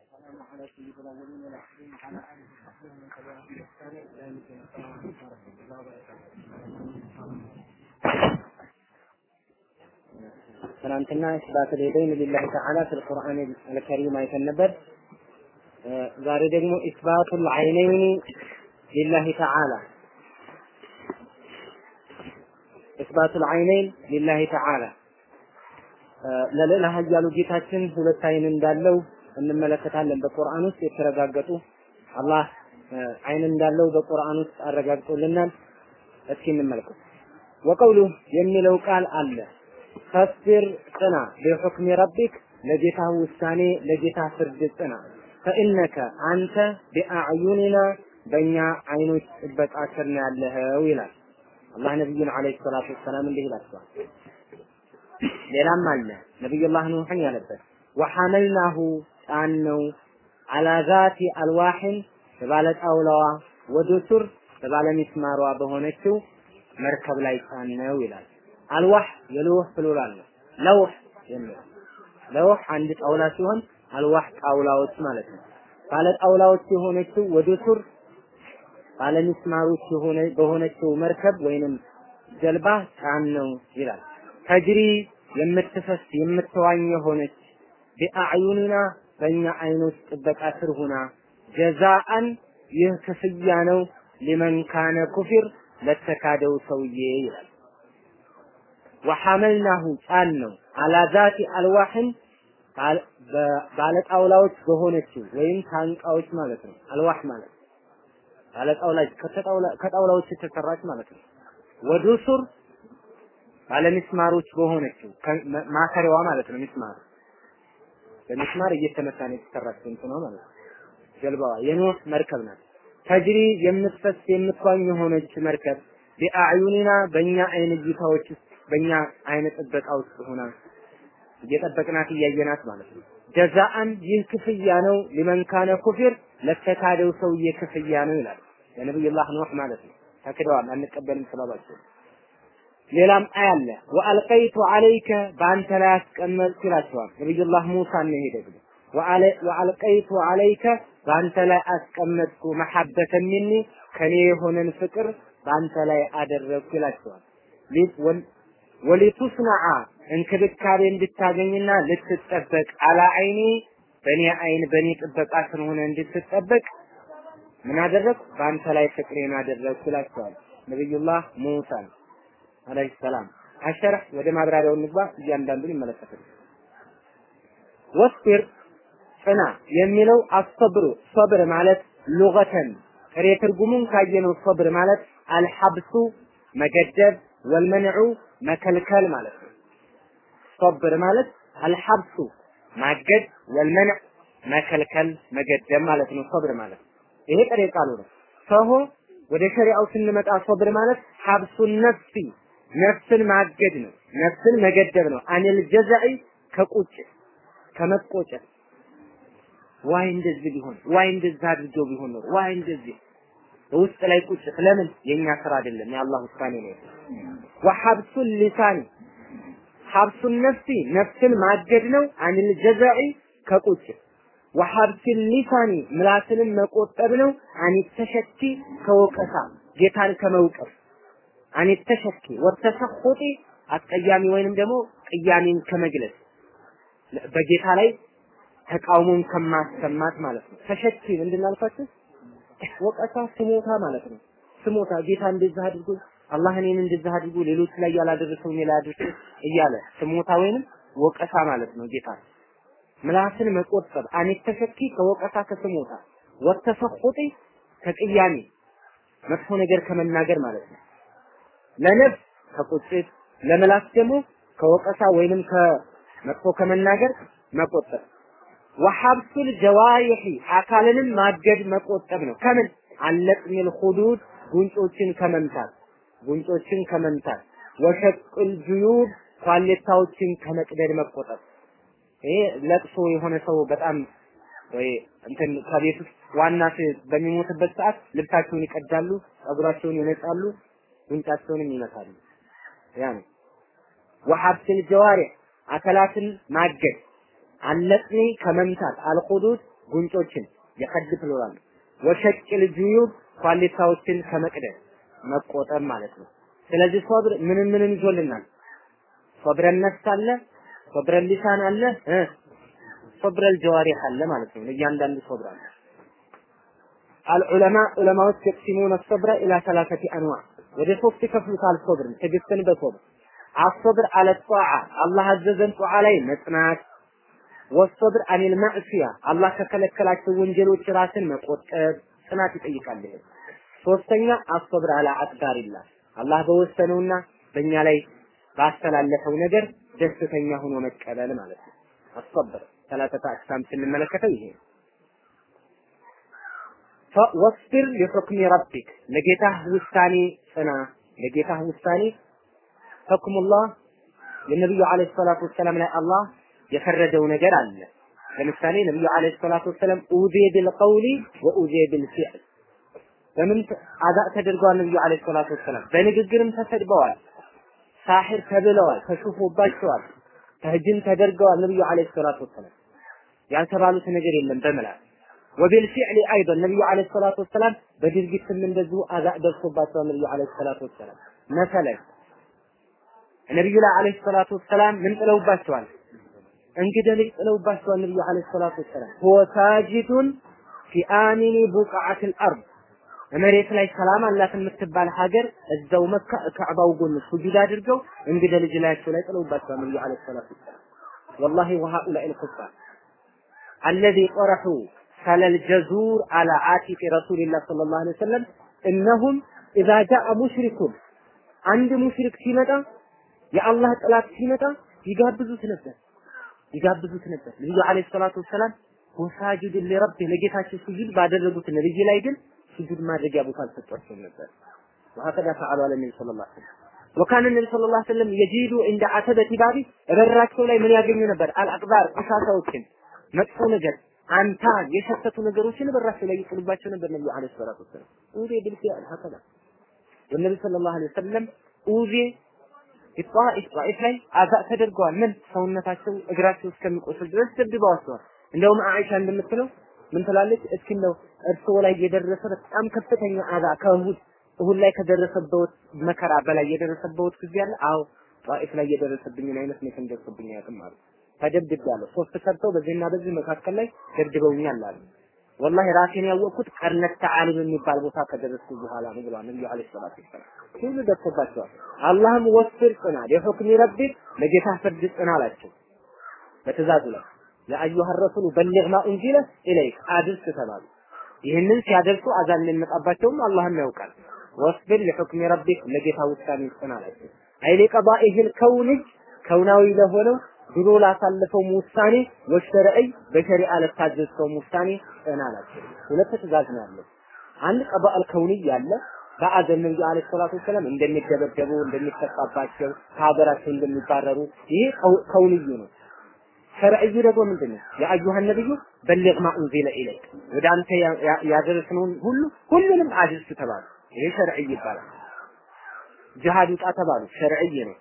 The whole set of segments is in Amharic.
والسلام على سيد الاولين والاخرين وعلى اله وصحبه ومن تبعهم باحسان الى يوم الدين السلام عليكم ورحمه الله وبركاته ትናንትና ኢስባት اليدين لله تعالى في القرآن الكريم አይተን ነበር። ዛሬ ደግሞ ኢስባቱል ዐይነይን ሊላሂ ተዓላ ኢስባቱል ዐይነይን ሊላሂ ተዓላ ለልዕለ ኃያሉ ጌታችን ሁለት አይን እንዳለው እንመለከታለን። በቁርአን ውስጥ የተረጋገጡ አላህ አይን እንዳለው በቁርአን ውስጥ አረጋግጦልናል። እስኪ እንመልከት። ወቀውሉ የሚለው ቃል አለ ፈስቢር ጽና ቢሑክሚ ረቢክ ለጌታ ውሳኔ ለጌታ ፍርድ ጽና ፈኢነከ አንተ ቢአዕዩኒና በእኛ አይኖች ጥበቃ ስር ነው ያለኸው ይላል አላህ ነቢዩን ዓለይሂ ሰላቱ ወሰላም እንዲህ ይላቸዋል። ሌላም አለ ነቢዩላህ ኑሕን ያለበት ወሐመልናሁ ጫን ነው አላ ዛቲ አልዋሕን በባለ ጣውላዋ ወዱሱር በባለ ሚስማሯ በሆነችው መርከብ ላይ ጫን ነው ይላል። አልዋህ የልውህ ፕሉራል ነው። ለውህ የሚለው ለውህ አንድ ጣውላ ሲሆን አልዋህ ጣውላዎች ማለት ነው። ባለ ጣውላዎች የሆነችው ወዱሱር ባለ ሚስማሮች የሆነ በሆነችው መርከብ ወይንም ጀልባ ጫን ነው ይላል። ተጅሪ የምትፈስ የምትዋኝ የሆነች ቢአዕዩኒና በእኛ አይኖች ጥበቃ ስር ሁና ጀዛአን ይህ ክፍያ ነው ሊመን ካነ ኩፊር ለተካደው ሰውዬ ይላል። ወሐመልናሁ ጫን ነው አላ ዛቲ አልዋህን ባለጣውላዎች በሆነችው ወይም ታንቃዎች ማለት ነው። አልዋህ ማለት ባለጣውላዎች ከጣውላዎች የተሰራች ማለት ነው። ወዱሱር ባለሚስማሮች በሆነችው ማሰሪያዋ ማለት ነው። ሚስማር በሚስማር እየተመታ ነው የተሰራች እንትኗ ማለት ነው። ጀልባዋ የኖህ መርከብ ናት። ተጅሪ የምትፈስ የምትዋኝ የሆነች መርከብ ቢአዕዩኒና በእኛ አይን እይታዎች ውስጥ በእኛ አይነ ጥበቃ ውስጥ ሆና እየጠበቅናት እያየናት ማለት ነው። ጀዛአን ይህ ክፍያ ነው ሊመን ካነ ኩፊር ለተካደው ሰውዬ ክፍያ ነው ይላል የነብዩላህ ኑህ ማለት ነው። ተክደዋል አንቀበልም ስላሏቸው ሌላም አያለ ወአልቀይቱ አለይከ በአንተ ላይ አስቀመጥኩ ይላቸዋል ነብዩላህ ሙሳ ነው ይሄ ደግሞ ወአልቀይቱ አለይከ በአንተ ላይ አስቀመጥኩ መሐበተ ሚኒ ከኔ የሆነን ፍቅር በአንተ ላይ አደረግኩ ይላቸዋል ወሊቱስነዓ እንክብካቤ እንድታገኝና ልትጠበቅ አላ አይኒ በእኔ አይን በእኔ ጥበቃ ስር ሆነ እንድትጠበቅ ምን አደረግ በአንተ ላይ ፍቅሬን አደረግኩ ይላቸዋል ነብዩላህ ሙሳን አለይሂ ሰላም አሸርህ ወደ ማብራሪያው እንግባ እያንዳንዱን ይመለከታል ወስቢር ጽና የሚለው አሰብሩ ሰብር ማለት ሉገተን ጥሬ ትርጉሙን ካየነው ሰብር ማለት አልሐብሱ መገደብ ወልመንዑ መከልከል ማለት ነው። ሰብር ማለት አልሐብሱ ማገድ ወልመንዕ መከልከል መገደብ ማለት ነው። ሰብር ማለት ይሄ ጥሬ ቃሉ ነው። ሰሆ ወደ ሸሪዓው ስንመጣ ሰብር ማለት ሐብሱን ነፍሲ ነፍስን ማገድ ነው። ነፍስን መገደብ ነው። አኒል ጀዛኢ ከቁጭት ከመቆጨት ዋይ እንደዚህ ቢሆን ዋይ እንደዚህ አድርገው ቢሆን ነው ዋይ እንደዚህ ውስጥ ላይ ቁጭት ለምን የኛ ስራ አይደለም የአላህ ውሳኔ ነው ወሐብሱል ሊሳኒ ሐብሱን ነፍሲ ነፍስን ማገድ ነው አንል ጀዛኢ ከቁጭት ወሐብሱል ሊሳኒ ምላስንም መቆጠብ ነው አን ተሸኪ ከወቀሳ ጌታን ከመውቀስ አን ተሸኪ ወተሰኹጢ አስቀያሚ ወይንም ደግሞ ቅያሜን ከመግለጽ በጌታ ላይ ተቃውሞን ከማሰማት ማለት ነው። ተሸኪ ምንድን አልኳችሁ? ወቀሳ ስሞታ ማለት ነው። ስሞታ ጌታ እንደዚህ አድርጎ አላህ እኔን እንደዚህ አድርጎ ሌሎች ላይ ያላደረሰው እኔ ላይ አድርሶ እያለ ስሞታ ወይንም ወቀሳ ማለት ነው። ጌታ ምላስን መቆጠብ አኔ ተሸኪ ከወቀሳ ከስሞታ ወተሰኹጢ ከቅያሜ መጥፎ ነገር ከመናገር ማለት ነው። ለነፍስ ከቁጭት ለምላስ ደግሞ ከወቀሳ ወይንም ከመጥፎ ከመናገር መቆጠብ ወሐብሱል ጀዋሪሒ አካልንም ማገድ መቆጠብ ነው። ከምን አለቅሚል ሁዱድ ጉንጮችን ከመምታት ጉንጮችን ከመምታት ወሸቅል ጁዩብ ኳሌታዎችን ከመቅደድ መቆጠብ። ይሄ ለቅሶ የሆነ ሰው በጣም ወይ እንትን ከቤት ውስጥ ዋና በሚሞትበት ሰዓት ልብሳቸውን ይቀዳሉ፣ ጸጉራቸውን ይነጻሉ፣ ጉንጫቸውንም ይመታሉ። ያ ነው ወሐብስል ጀዋሪህ አካላትን ማገድ አለጥኒ ከመምታት አልኹዱድ ጉንጮችን የኸድ ፕሉራል ነው። ወሸቅል ጁዩብ ኳሊታዎችን ከመቅደም መቆጠብ ማለት ነው። ስለዚህ ሶብር ምንን ምንን ይዞልናል? ሶብረን ነፍስ አለ፣ ሶብረን ሊሳን አለ፣ እ ሶብረል ጀዋሪህ አለ ማለት ነው። እያንዳንዱ ሶብር አለ። አልዑለማ ዑለማዎች የቅሲሙነ ሶብረ ኢላ ሰላሰቲ አንዋዕ ወደ ሶስት ይከፍሉታል። ሶብርን ትዕግስትን በሶብር አሶብር አለ ጧዓ አላህ አዘዘን ጧዓ ላይ መጽናት ወሶብር አኒል ማዕሲያ አላህ ከከለከላቸው ወንጀሎች ራስን መቆጠብ ጽናት ይጠይቃል። ይሄ ሶስተኛ አሶብር አላ አቅዳሪላህ አላህ በወሰነውና በእኛ ላይ ባስተላለፈው ነገር ደስተኛ ሆኖ መቀበል ማለት ነው። አሶብር ሰላተታ አቅሳም ስንመለከተው ይሄ ወስብር ሊሑክሚ ረቢክ ለጌታህ ውሳኔ ጽና ለጌታህ ውሳኔ ህክሙላህ የነቢዩ ዓለይሂ ሰላቱ ወሰላም ላይ አላህ የፈረደው ነገር አለ። ለምሳሌ ነብዩ አለይሂ ሰላቱ ወሰለም ኡዚየ ቢልቀውሊ ወኡዚየ ቢልፊዕል በምን አዛ ተደርገዋል። ነብዩ አለይሂ ሰላቱ ወሰለም በንግግርም ተሰድበዋል። ሳሒር ተብለዋል፣ ተሹፎባቸዋል፣ ተህጅም ተደርገዋል። ነብዩ አለይሂ ሰላቱ ወሰለም ያልተባሉት ነገር የለም በምላስ ወቢልፊዕል አይደን ነብዩ አለይሂ ሰላቱ ወሰላም በድርጊትም እንደዚሁ አዛ ደርሶባቸዋል። ነብዩ አለይሂ ሰላቱ ወሰላም መሰለን ነብዩ ላይ አለይሂ ሰላቱ ወሰላም ምን ጥለውባቸዋል? እንግዲህ ልጅ ጥለውባቸዋል ነብዩ አለይሂ ሰላቱ ወሰላም ሁወ ሳጂዱን ፊ አሚኒ ቡቅዓቲል አርድ መሬት ላይ ሰላም አላት የምትባል ሀገር እዛው መካ ከዕባው ጎን ሱጁድ አድርገው እንግዲህ ልጅ ላያቸው ላይ ጥለውባቸዋል ነብዩ አለይሂ ሰላቱ ወሰላም ወላሂ ወሃኡላኢ ልኩፋር አለዚ ጠረሑ ሰለል ጀዙር አላ አቲቂ ረሱልላህ ሰለላሁ ዐለይሂ ወሰለም እነሁም ኢዛ ጃአ ሙሽሪኩን አንድ ሙሽሪክ ሲመጣ የአላህ ጥላት ሲመጣ ይጋብዙት ነበር ይጋብዙት ነበር። ነብዩ አለይሂ ሰላቱ ወሰላም ወሳጅድ ለረብ ለጌታቸው ስጁድ ባደረጉት ነብይ ላይ ግን ስጁድ ማድረጊያ ቦታ አልሰጧቸውም ነበር። وهكذا فعلوا على النبي صلى الله عليه وسلم وكان النبي صلى الله عليه وسلم يجيد عند عتبة بابي በራቸው ላይ ምን ያገኙ ነበር? አልአቅባር ቆሻሻዎችን፣ መጥፎ ነገር አንታ የሸተቱ ነገሮችን በራቸው ላይ ይጥሉባቸው ነበር ነብዩ አለይሂ ሰላቱ ወሰላም ኡዚ بالفعل هكذا والنبي صلى الله عليه وسلم ኡዚ ኢጣኢፍ ጣኢፍ ላይ አዛ ተደርገዋል። ምን ሰውነታቸው እግራቸው እስከሚቆስል ድረስ ደብድበዋቸዋል። እንደውም አኢሻ እንደምትለው ምን ትላለች? እስኪ እንደው እርስዎ ላይ የደረሰ በጣም ከፍተኛ አዛ ከእሁድ እሁድ ላይ ከደረሰበት መከራ በላይ የደረሰበት ጊዜ አለ። አዎ ጣኢፍ ላይ የደረሰብኝን አይነት መቼም ደርሶብኝ አያውቅም አሉ። ተደብድቤያለሁ። ሶስት ሰርተው በዚህና በዚህ መካከል ላይ ደብድበውኛል አሉ። ወላሂ ራሴን ያወቅኩት ቀርነት ተዓሊም የሚባል ቦታ ከደረስኩ በኋላ ነው ብለዋል ነብዩ አለይሂ ሰላቱ ወሰላም። ሁሉ ደርሶባቸዋል። አላህም ወስር ጽና ለሁክሚ ረቢክ ለጌታ ፍርድ ጽና አላቸው በትእዛዙ ላይ የአዩሃ ረሱሉ በሊግ ማ ኡንዚለ ኢለይክ አድርስ ተባሉ። ይህንን ሲያደርሱ አዛን የሚመጣባቸውም አላህም ያውቃል። ወስብር ለሁክሚ ረቢክ ለጌታ ውሳኔ ጽና አላቸው። አይ ሊቀዳኢሂል ከውንጅ ከውናዊ ለሆነው ድሮ ላሳለፈውም ውሳኔ ወሸረዕይ በሸሪዓ ለታዘዝከውም ውሳኔ ጽና አላቸው። ሁለት ትእዛዝ ነው ያለው። አንድ ቀባአል ከውንይ ያለ በአዘን ነብዩ አለይሂ ሰላቱ ወሰለም እንደሚደበደቡ እንደሚተቃባቸው ከሀገራቸው እንደሚባረሩ ይሄ ከውንዩ ነው። ሸርዕዩ ደግሞ ምንድን ነው? የአዩሃ ነብዩ በሊግ ማ ኡንዚለ ኢለይክ ወደ አንተ ያደረስነውን ሁሉ ሁሉንም አድርስ ተባሉ። ይሄ ሸርዕይ ይባላል። ጅሃድ ውጣ ተባሉ። ሸርዕይ ነው።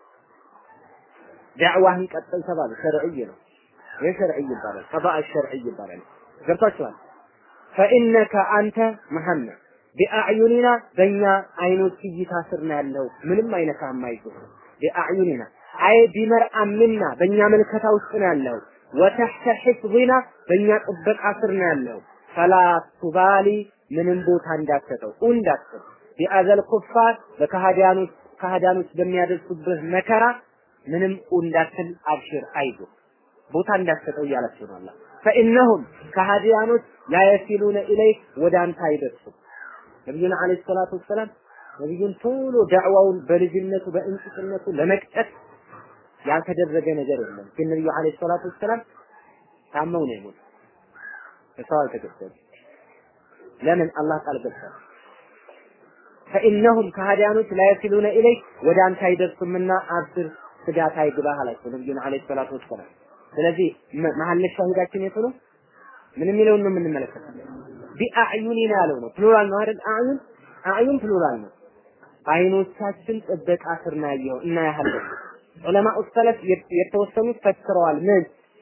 ዳዕዋህን ቀጥል ተባሉ። ሸርዕይ ነው። ይሄ ሸርዕይ ይባላል። ቀባአ ሸርዕይ ይባላል። ገብታችኋል? ፈኢነከ አንተ መሐመድ ቢአዕዩኒና በእኛ አይኖች እይታ ስር ነው ያለው። ምንም አይነት አማይዞ ቢአዕዩኒና አይ ቢመርአምና በእኛ መልከታ ውስጥ ነው ያለው። ወተሕተ ሒፍዚና በእኛ ጥበቃ ስር ነው ያለው። ፈላ ቱባሊ ምንም ቦታ እንዳትሰጠው እንዳትሰጥ ቢአዘል ኩፋር በከሃዲያኖች ከሃዲያኖች በሚያደርሱብህ መከራ ምንም እንዳትል አብሽር አይዞ ቦታ እንዳትሰጠው እያላቸው ነው አላህ ፈኢነሁም ከሃዲያኖች ላየሲሉነ ኢለይክ ወደ አንተ አይደርሱም ነቢዩን አለይሂ ሰላቱ ወሰላም ነቢዩን ቶሎ ዳዕዋውን በልጅነቱ በእንጭጭነቱ ለመቅጨት ያልተደረገ ነገር የለም። ግን ነቢዩ አለይሂ ሰላቱ ወሰላም ታመው ነው የሞቱት። በሰው አልተገደሉ። ለምን አላህ ቃል ገብቷል። ፈኢነሁም ከሃዲያኖች ላየሲሉነ ኢለይክ ወደ አንተ አይደርሱምና አብስር ስጋት አይግባህ አላቸው ነቢዩን አለይሂ ሰላቱ ወሰላም። ስለዚህ መሀል ሻሂዳችን የቱ ነው? ምን የሚለውን ነው የምንመለከተው? ቢአዕዩኒና ያለው ነው። ፕሉራል ነው አይደል? አዕዩን አዕዩን ፕሉራል ነው። አይኖቻችን ጥበቃ ስር ነው ያየው እና ያህል ዑለማ ሰለፍ የተወሰኑት ፈክረዋል። ምን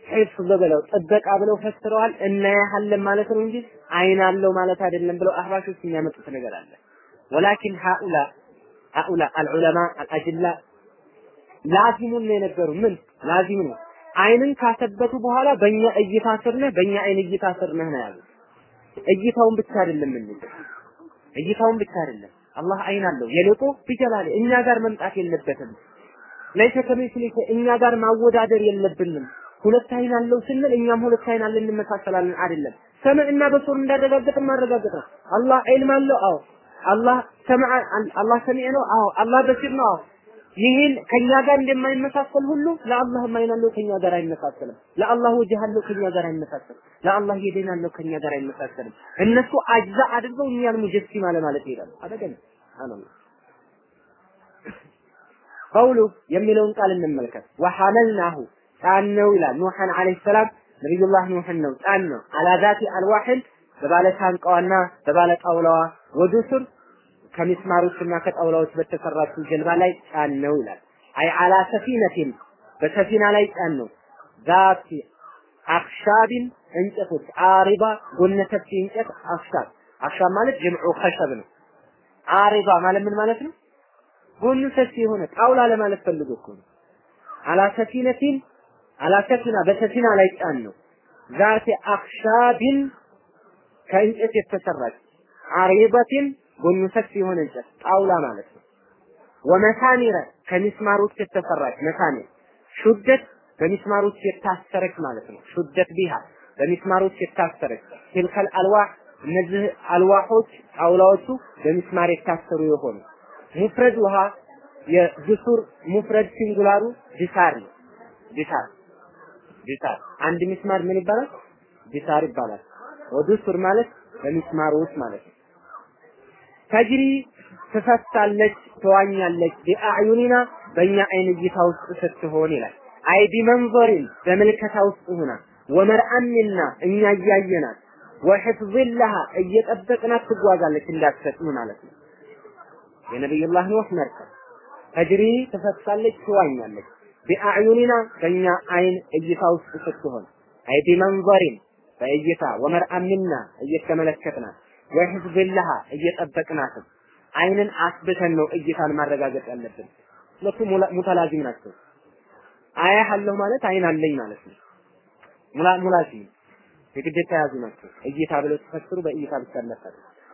ሒፍዝ ብለው ጥበቃ ብለው ፈስረዋል። እናያለን ማለት ነው እንጂ አይን አለው ማለት አይደለም ብለው አህባሾች የሚያመጡት ነገር አለ። ወላኪን ሃኡላ ሃኡላ አልዑለማ አልአጅላ ላዚሙን ነው የነገሩ ምን ላዚም ነው አይንን ካሰበቱ በኋላ በእኛ እይታ ስር ነህ በእኛ አይን እይታ ስር ነህ ነው ያሉት። እይታውን ብቻ አይደለም ምን እይታውን ብቻ አይደለም አላህ አይን አለው የልቆ ቢጀላል እኛ ጋር መምጣት የለበትም። ለይሰ ከሚስሊከ እኛ ጋር ማወዳደር የለብንም። ሁለት አይን አለው ስንል እኛም ሁለት አይን አለን እንመሳሰላለን አይደለም። ሰምዕና በሶር እንዳረጋገጥን ማረጋገጥ ነው። አላህ ዒልም አለው አዎ። አላህ ሰምዐ አላህ ሰሚዕ ነው አዎ። አላህ በሲር ነው አዎ። ይህን ከኛ ጋር እንደማይመሳሰል ሁሉ ለአላህም አይን አለው ከኛ ጋር አይመሳሰልም። ለአላህ ወጅህ አለው ከኛ ጋር አይመሳሰልም። ለአላህ የደን አለው ከኛ ጋር አይመሳሰልም። እነሱ አጅዛ አድርገው እኛን ሙጀሲማ ለማለት ይሄዳሉ። አደገን ሱብሃንአላህ ቀውሉ የሚለውን ቃል እንመልከት። ወሐመልናሁ ጫነው ይላል ኑሐን አለይሂ ሰላም ነቢዩላህ ኑሕን ነው ጫን ነው አላ ዛቲ አልዋሕል በባለ ታንቃዋና በባለ ጣውላዋ ወዱሱር ከሚስማሮችና ከጣውላዎች በተሰራችው ጀልባ ላይ ጫን ነው ይላል። አይ አላ ሰፊነቲን በሰፊና ላይ ጫን ነው ዛቲ አክሻቢን እንጨቶች አሪባ ጎነ ሰፊ እንጨት አክሻብ አክሻብ ማለት ጀምዑ ኸሸብ ነው። አሪባ ማለት ምን ማለት ነው? ጎኑ ሰፊ የሆነ ጣውላ ለማለት ፈልጎ እኮ ነው። አላ ሰፊነቲን አላ ሰፊና በሰፊና ላይ ጫን ነው ዛቲ አክሻቢን ከእንጨት የተሰራች አሪበቲን ጎኑ ሰፊ የሆነ እንጨት ጣውላ ማለት ነው። ወመሳኒረ ከሚስማሮች የተሰራች መሳኒር ሹደት በሚስማሮች የታሰረች ማለት ነው። ሹደት ቢሃ በሚስማሮች የታሰረች ትልከል አልዋህ እነዚህ አልዋሖች ጣውላዎቹ በሚስማር የታሰሩ የሆኑ ሙፍረድ ውሃ የጅሱር ሙፍረድ ሲንጉላሩ ዲሳር ነው። ዲሳር ዲሳር አንድ ሚስማር ምን ይባላል? ዲሳር ይባላል። ወዱሱር ማለት በሚስማሮች ማለት ነው። ተጅሪ ትፈሳለች፣ ትዋኛለች ቢአዕዩኒና በእኛ አይን እይታ ውስጥ ስትሆን ይላል። አይ ቢመንዘሪን በምልከታ ውስጥ ሆና ወመርአሚና እኛ እያየናት ወሕፍዝላሃ እየጠበቅናት ትጓዛለች እንዳትሰጥም ማለት ነው። የነቢዩላህ ኑህ መርከብ ተጅሪ ትፈሳለች፣ ትዋኛለች ቢአዕዩኒና በእኛ አይን እይታ ውስጥ ስትሆን አይ ቢመንዘሪን በእይታ ወመርአሚና እየተመለከትናት ወሕፍዝላሃ እየጠበቅናትም አይንን አስብተን ነው እይታን ማረጋገጥ ያለብን። ሁለቱ ሙተላዚም ናቸው። አያ አለሁ ማለት አይን አለኝ ማለት ነው። ሙላ ሙላዚም የግዴታ ያዙ ናቸው። እይታ ብለው ተፈስሩ በእይታ ብቻ አለፈ።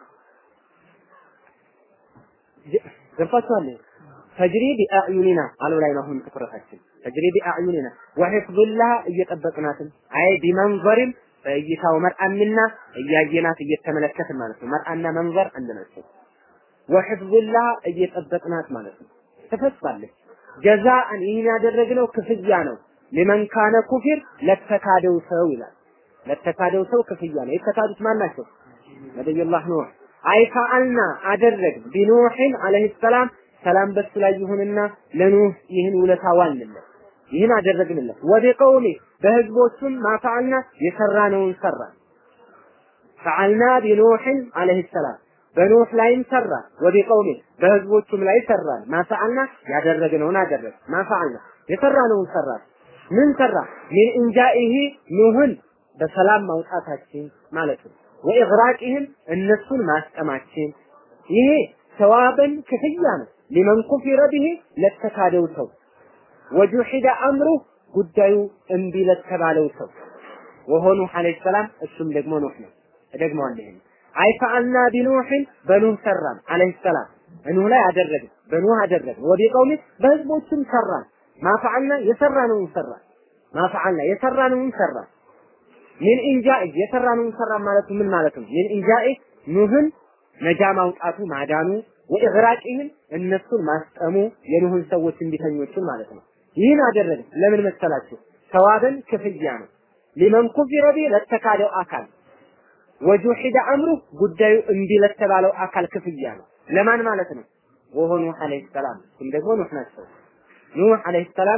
ገብቷችኋል? ተጅሪ ቢአዕዩኒና አለው ላይ ነው አሁን ትኩረታችን። ተጅሪ ቢአዕዩኒና ወሕፍዝላሃ እየጠበቅናትም አይ ቢመንዘሪም በእይታው መርአምና እያየናት እየተመለከትን ማለት ነው። መርአና መንዘር አንድ ናቸው። ወሕፍዝላህ እየጠበቅናት ማለት ነው። ትፈሳለች። ጀዛአን ይህን ያደረግነው ክፍያ ነው። ሊመን ካነ ኩፊር ለተካደው ሰው ይላል። ለተካደው ሰው ክፍያ ነው። የተካዱት ማን ናቸው? ነብዩላህ ኑህ አይፈአልና አደረግ ቢኑሕን አለይሂ ሰላም ሰላም በሱ ላይ ይሁንና ለኑህ ይህን ውለታ ዋልንለት ይህን አደረግንለት። ወቢቀውሚ በህዝቦቹም ማፈዓልና የሰራነውን ሰራ ፈዓልና ቢኑሕን አለይሂ ሰላም በኑህ ላይም ሰራ ወቢቀውሚ በህዝቦቹም ላይ ሰራን ማፈዓልና ያደረግነውን አደረግ ማፈዓልና የሰራነውን ሰራ ምን ሰራ ሚን እንጃኢሂ ኑህን በሰላም ማውጣታችን ማለት ነው ወኢግራቂህም እነሱን ማስጠማችን ይሄ ሰዋበን ክፍያ ነው ሊመን ኩፊረ ቢሂ ለተካደው ሰው ወጁሒደ አምሩ ጉዳዩ እምቢ ለተባለው ሰው ወሆኑ አለይሂ ሰላም እሱም ደግሞ ኑህ ነው እደግመዋለሁ ይሄን አይ ፈአልና ቢኑሕን በኑህ ሰራን አለይሂ ሰላም ኑህ ላይ አደረግን በኑህ አደረግን ወቢቀውሚ በህዝቦችም ሰራን ማፈዓልና የሰራነውን ሰራን ማፈዓልና የሰራነውን ሰራን ምን ኢንጃኢ የሰራነውን ሰራን ማለቱ ምን ማለት ነው ምን ኢንጃኢ ኑህን ነጃ ማውጣቱ ማዳኑ ወኢግራቂህን እነሱን ማስጠሙ የኑህን ሰዎች እንቢተኞችን ማለት ነው ይህን አደረግን ለምን መሰላችሁ ሰዋበን ክፍያ ነው ሊመን ኩፊረ ቢ ለተካደው አካል ወጁሒደ አምሩ ጉዳዩ እምቢ ለተባለው አካል ክፍያ ነው ለማን ማለት ነው ወሆኑ አለይሂ ሰላም እሱም ደግሞ ኑህ ናቸው ኑህ አለይሂ ሰላም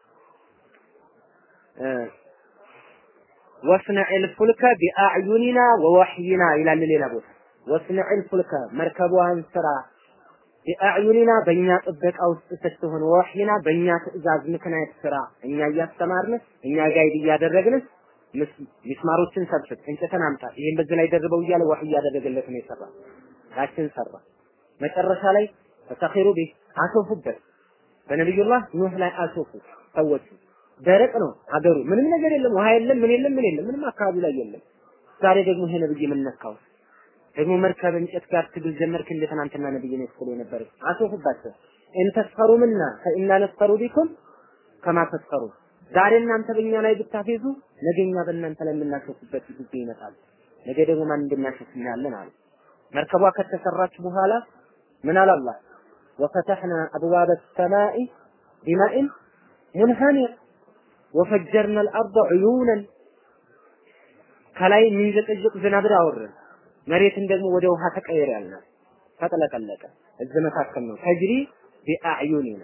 ወስነዕል ፉልከ ቢአዕዩኒና ወወሕይና ይላል ሌላ ቦታ ወስነዕል ፉልከ መርከቧን ስራ ቢአዕዩኒና በእኛ ጥበቃ ውስጥ ስትሆን ወሕይና በእኛ ትእዛዝ ምክንያት ስራ እኛ እያስተማርን እኛ ጋይድ እያደረግን ሚስማሮችን ሰብስብ፣ እንጨትን አምጣ፣ ይሄን በዚህ ላይ ደርበው እያለ ወህይ እያደረገለት ነው የሰራ ያችን ሰራ። መጨረሻ ላይ ተሰኺሩ ቢህ አሾፉበት። በነቢዩላህ ኑህ ላይ አሾፉ ሰዎቹ። ደረቅ ነው ሀገሩ፣ ምንም ነገር የለም፣ ውሃ የለም፣ ምን የለም፣ ምን የለም፣ ምንም አካባቢ ላይ የለም። ዛሬ ደግሞ ይሄ ነብይ ምን ነካው? ደግሞ መርከብ እንጨት ጋር ትግል ጀመርክ እንደ ትናንትና ነብይ ነው ስለ የነበረ አሾፉባቸው። ኢን ተስፈሩ ምና ፈኢና ነስፈሩ ቢኩም ከማ ተስፈሩ ዛሬ እናንተ በእኛ ላይ ብታፌዙ ነገ እኛ በእናንተ ላይ የምናሾፍበት ጊዜ ይመጣል። ነገ ደግሞ ማን እንደሚያሾፍ እናያለን አለ። መርከቧ ከተሰራች በኋላ ምን አለ አላህ ወፈተሕና አብዋበ ሰማኢ ቢማኢን ሙንሃሚር ወፈጀርና አልአርض ዑዩነን ከላይ የሚንዘቀዘቅ ዝናብ አወረን፣ መሬትን ደግሞ ወደ ውሃ ተቀየረ ያልነ ተጥለቀለቀ። እዚህ መካከል ነው ተጅሪ ቢአዕዩኒና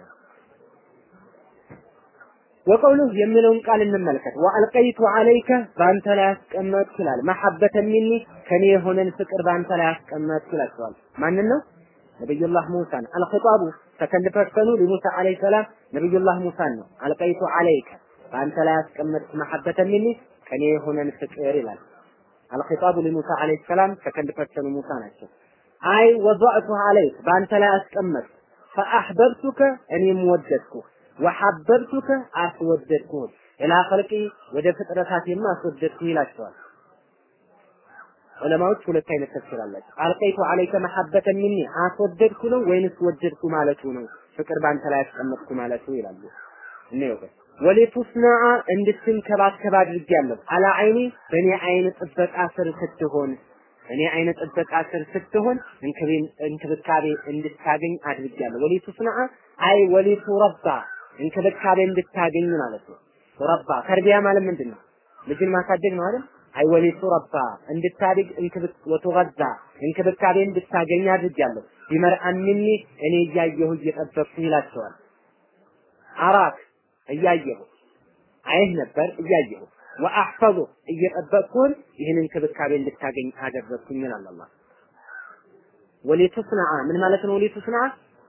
ወቀውሉህ የሚለውን ቃል እንመልከት። ወአልቀይቱ አለይከ በአንተ ላይ አስቀመጥኩ ይላል። መሐበተ ሚኒ ከኔ የሆነን ፍቅር በአንተ ላይ አስቀመጥኩ ይላቸዋል። ማንን ነው? ነቢዩላህ ሙሳን። አልኺጣቡ ሰከንድ ፐርሰኑ ለሙሳ አለይሂ ሰላም ነቢዩላህ ሙሳን ነው። አልቀይቱ አለይከ በአንተ ላይ አስቀመጥኩ መሐበተ ሚኒ ከኔ የሆነን ፍቅር ይላል። አልኺጣቡ ለሙሳ አለይሂ ሰላም ሰከንድ ፐርሰኑ ሙሳ ናቸው። አይ ወضعቱ አለይክ በአንተ ላይ አስቀመጥኩ ፈአሕበብቱከ እኔም ወደድኩህ ወሐበብቱከ አስወደድኩህ ኢላ ኸልቂ ወደ ፍጥረታቴም አስወደድኩህ ይላቸዋል። ዑለማዎች ሁለት አይነት ተፍሲር አላቸው። አልቀይቱ አለይከ መሐበተ ሚኒ አስወደድኩ ነው ወይንስ ወደድኩ ማለቱ ነው? ፍቅር ባንተ ላይ አስቀመጥኩ ማለቱ ይላሉ። እንየው ወሊቱስነዐ እንድትንከባከብ አድርጌያለሁ። አላ አይኒ በእኔ አይን ጥበቃ ስር ስትሆን እኔ አይነ ጥበቃ ስር ስትሆን እንክብካቤ እንድታገኝ አድርጌያለሁ። ወሊቱስነዐ አይ ወሊቱ ረባ እንክብካቤ እንድታገኝ ማለት ነው። ረባ ተርቢያ ማለት ምንድን ነው? ልጅን ማሳደግ ነው አይደል? አይ ወሊቱ ረባ እንድታድግ እንክብክ ወተገዛ እንክብካቤ እንድታገኝ አድርጌያለሁ። ቢመርአን ሚኒ እኔ እያየሁ እየጠበቅኩ ይላቸዋል። አራክ እያየሁ አይህ ነበር እያየሁ ወአሕፈዙ እየጠበቅኩን ይህን እንክብካቤ እንድታገኝ አደረግኩኝ ይላል አላህ። ወሊቱስነዐ ምን ማለት ነው? ወሊቱስነዐ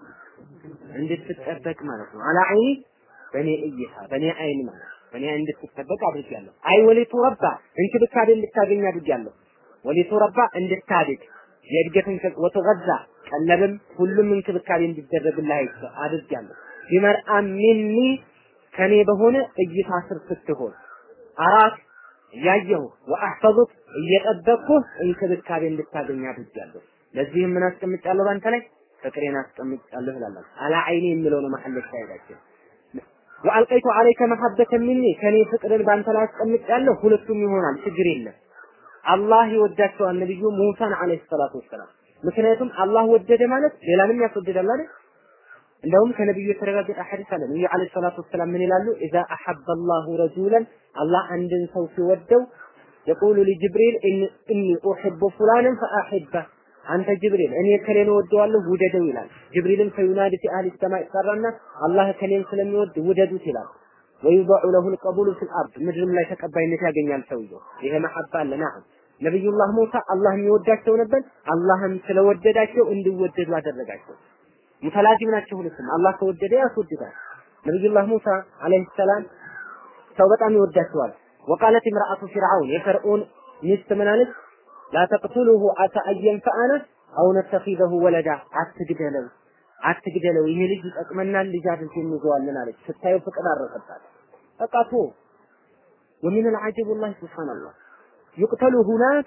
እንድትጠበቅ ማለት ነው። አላ አይኒ በእኔ እይታ በእኔ አይን ማለት በእኔ አይን እንድትጠበቅ አድርጊያለሁ። አይ ወሊቱ ረባ እንክብካቤ እንድታገኝ አድርጊያለሁ። ወሊቱ ረባ እንድታድግ የእድገትን ወተገዛ ቀለብም ሁሉም እንክብካቤ እንዲደረግልህ አድርጊያለሁ። ቢመርአ ሚኒ ከኔ በሆነ እይታ ስር ስትሆን አራት እያየሁ ወአሕፈዙክ እየጠበቅኩህ እንክብካቤ እንድታገኝ አድርጊያለሁ። ለዚህም ምን አስቀምጫለሁ ባንተ ላይ ፍቅሬን አስቀምጫለሁ ይላል። አላ አይኔ የሚለው ነው መሐል ሻይዳችን ወአልቀይቱ አለይከ መሐበተ ሚኒ ከኔ ፍቅርን ባንተ ላይ አስቀምጫለሁ። ሁለቱም ይሆናል፣ ችግር የለም። አላህ ይወዳቸዋል ነብዩ ሙሳን አለይሂ ሰላቱ ወሰላም። ምክንያቱም አላህ ወደደ ማለት ሌላንም ያስወድዳል አይደል? እንደውም ከነብዩ የተረጋገጠ ሐዲስ አለ። ነብዩ አለይሂ ሰላቱ ወሰላም ምን ይላሉ? ኢዛ አሐበ አላሁ ረጁለን አላህ አንድን ሰው ሲወደው የቁሉ ሊጅብሪል ኢኒ ኡሂቡ ፉላንን ፈአሂበህ አንተ ጅብሪል እኔ ከሌን ወደዋለሁ ውደደው ይላል። ጅብሪልም ፈዩናዲ ፊ አህሊ ሰማይ ይጠራና አላህ ከሌን ስለሚወድ ውደዱት ይላል። ወዩضع له القبول في الارض ምድርም ላይ ተቀባይነት ያገኛል ሰውየው። ይሄ መሐባ አለ ናም ነብዩላህ ሙሳ አላህ የሚወዳቸው ነበር። አላህም ስለወደዳቸው እንዲወደዱ አደረጋቸው። ሙተላዚም ናቸው ሁለቱም። አላህ ከወደደ ያስወድዳል። ነብዩላህ ሙሳ አለይሂ ሰላም ሰው በጣም ይወዳቸዋል። ወቃለት imra'atu ፊርዓውን የፈርዖን ሚስት ምን አለች? ላ ተቅቱሉሁ አሳ አየንፈአነ አው ነተኺዘሁ ወለዳ አትግደለው አትግደለው ይሄ ልጅ ይጠቅመናል ልጅ አድርገን እንይዘዋለን አለች። ስታየው ፍቅር አረቀባት። በቃ ቶ ومن العجب والله سبحان الله يقتل هناك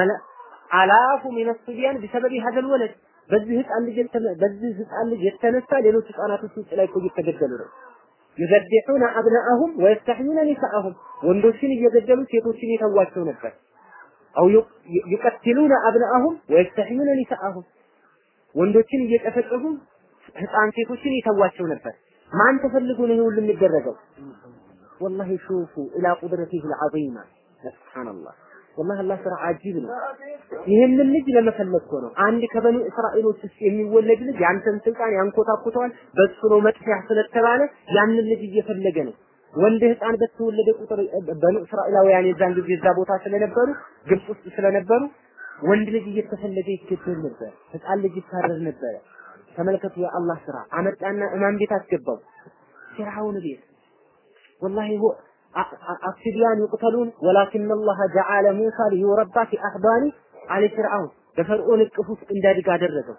አላፉ ሚነ ሱቢያን ቢሰበብ هذا الولد በዚህ ህፃን ልጅ በዚህ ህፃን ልጅ የተነሳ ሌሎች ህፃናቶች ውጭ ላይ እኮ እየተገደሉ ነው። ይዘድሑነ አብናአሁም ወየስተሕዩነ ኒሳአሁም ወንዶችን እየገደሉ ሴቶችን የተዋቸው ነበር። አው ይቀትሉነ አብናአሁም ወየስተሕዩነ ኒሳአሁም ወንዶችን እየጨፈጨፉ ህፃን ሴቶችን የተዋቸው ነበር። ማን ተፈልጎ ነው ይሄ ሁሉ የሚደረገው? ወላሂ ሹፉ ኢላ ቁድረቲሂ አልዓዚማ ሱብሃንአላህ ወላሂ አላህ ስራ አጂብ ነው። ይህንን ልጅ ለመፈለግ እኮ ነው። አንድ ከበኑ እስራኤሎች ውስጥ የሚወለድ ልጅ ያንተን ስልጣን ያንኮታኩተዋል፣ በሱ ነው መጥፊያ ስለተባለ ያንን ልጅ እየፈለገ ነው። ወንድ ህፃን በተወለደ ቁጥር በኑ እስራኤላውያን የዛን ጊዜ እዛ ቦታ ስለነበሩ ግብጽ ውስጥ ስለነበሩ ወንድ ልጅ እየተፈለገ ይገደል ነበር። ህፃን ልጅ ይታረድ ነበረ። ተመልከቱ የአላህ ስራ አመጣና እማን ቤት አስገባው ፊርዓውን ቤት ወላሂ ሁ አፍሲዲያን ይቁተሉን ወላኪን አላህ ጀዓለ ሙሳ ሊዩረባ ፊ አህባኒ አለ ፊርዓውን በፈርዖን እቅፍ ውስጥ እንዲያድግ አደረገው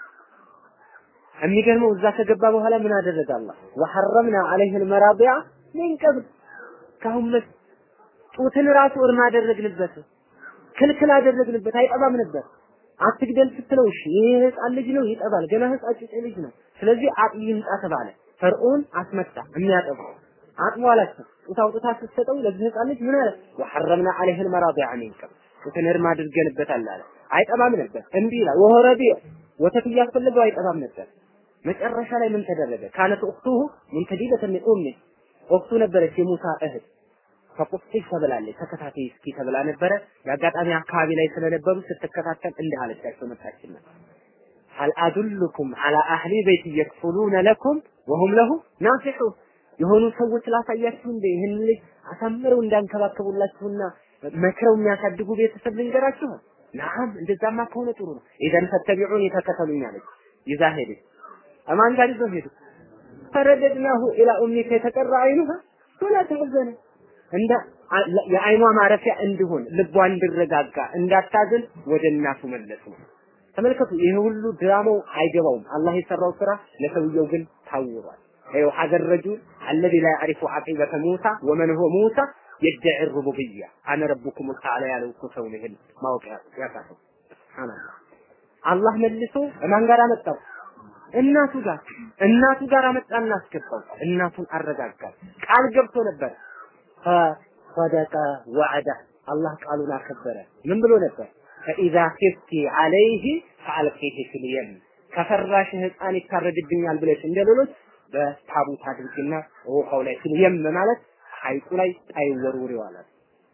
የሚገርመው እዛ ከገባ በኋላ ምን አደረገ አላህ ወሐረምና አለይህ አልመራቢያ ምን ቀብል ካሁን መስ ጡትን ራሱ እርም አደረግንበት ክልክል አደረግንበት አይጠባም ነበር አትግደል ስትለው እሺ ይሄ ህፃን ልጅ ነው ይጠባል ገና ህፃን ጭጭ ልጅ ነው ስለዚህ አጥቢ ይምጣ ተባለ ፈርዖን አስመጣ የሚያጠባው አጥቦ አላቸው ጡት አውጥታ ስትሰጠው ለዚህ ህፃን ልጅ ምን አለ ወሐረምና አለይህ አልመራቢያ ምን ቀብል ጡትን እርም አድርገንበታል አለ አይጠባም ነበር እምቢ ይላል ወሆረቢ ወተት እያስፈለገው አይጠባም ነበር መጨረሻ ላይ ምን ተደረገ? ካነት ኡክቱሁ ሙንተዲበተን ሚን ኡሚ ኡክቱ ነበረች የሙሳ እህት ፈቁፍቲ ተብላለች። ተከታታይ እስኪ ተብላ ነበረ። የአጋጣሚ አካባቢ ላይ ስለነበሩ ስትከታተል እንዲህ አለቻቸው መጣችና ሀል አዱልኩም አላ አህሊ ቤት የክፉሉነ ለኩም ወሁም ለሁ ናሲሑን የሆኑ ሰዎች ላሳያችሁ እንደ ይህን ልጅ አሳምረው እንዳንከባከቡላችሁና መክረው የሚያሳድጉ ቤተሰብ ልንገራችሁ። ናም እንደዛማ ከሆነ ጥሩ ነው። ኢዘን ፈተቢዑን የተከተሉኝ አለች። ይዛ ሄደች። አማን ጋር ይዘው ሄዱ። ፈረደድናሁ ኢላ ኡሚከ የተቀራ አይኑሃ ወላ ተሐዘነ እንደ የአይኗ ማረፊያ እንዲሆን ልቧ እንዲረጋጋ እንዳታዝን ወደ እናቱ መለስ ነው። ተመልከቱ፣ ይሄ ሁሉ ድራማው አይገባውም። አላህ የሰራው ስራ ለሰውየው ግን ታውሯል። ይኸው ሀገር ረጁል አለዚ ላ ያዕሪፉ ዐቂበተ ሙሳ ወመን ሁወ ሙሳ የደዒ ሩቡብያ አነ ረቡኩም ተዓላ ያለው እኮ ሰው ነው። ይሄን ማወቅ ያቃተው ሱብሃንአላህ። አላህ መልሶ ማን ጋር አመጣው? እናቱ ጋር እናቱ ጋር አመጣና አስገባው። እናቱን አረጋጋል። ቃል ገብቶ ነበር። ፈሰደቀ ወዐደ አላህ ቃሉን አከበረ። ምን ብሎ ነበር? ፈኢዛ ኺፍቲ ዐለይሂ ፈአልቂሂ ፊል የም ከፈራሽ ህፃን ይታረድብኛል ብለሽ እንደ ሌሎች በታቡት አድርግና ውሃው ላይ ፊል የም ማለት ሐይቁ ላይ ጣይ ወርውሪው አላት።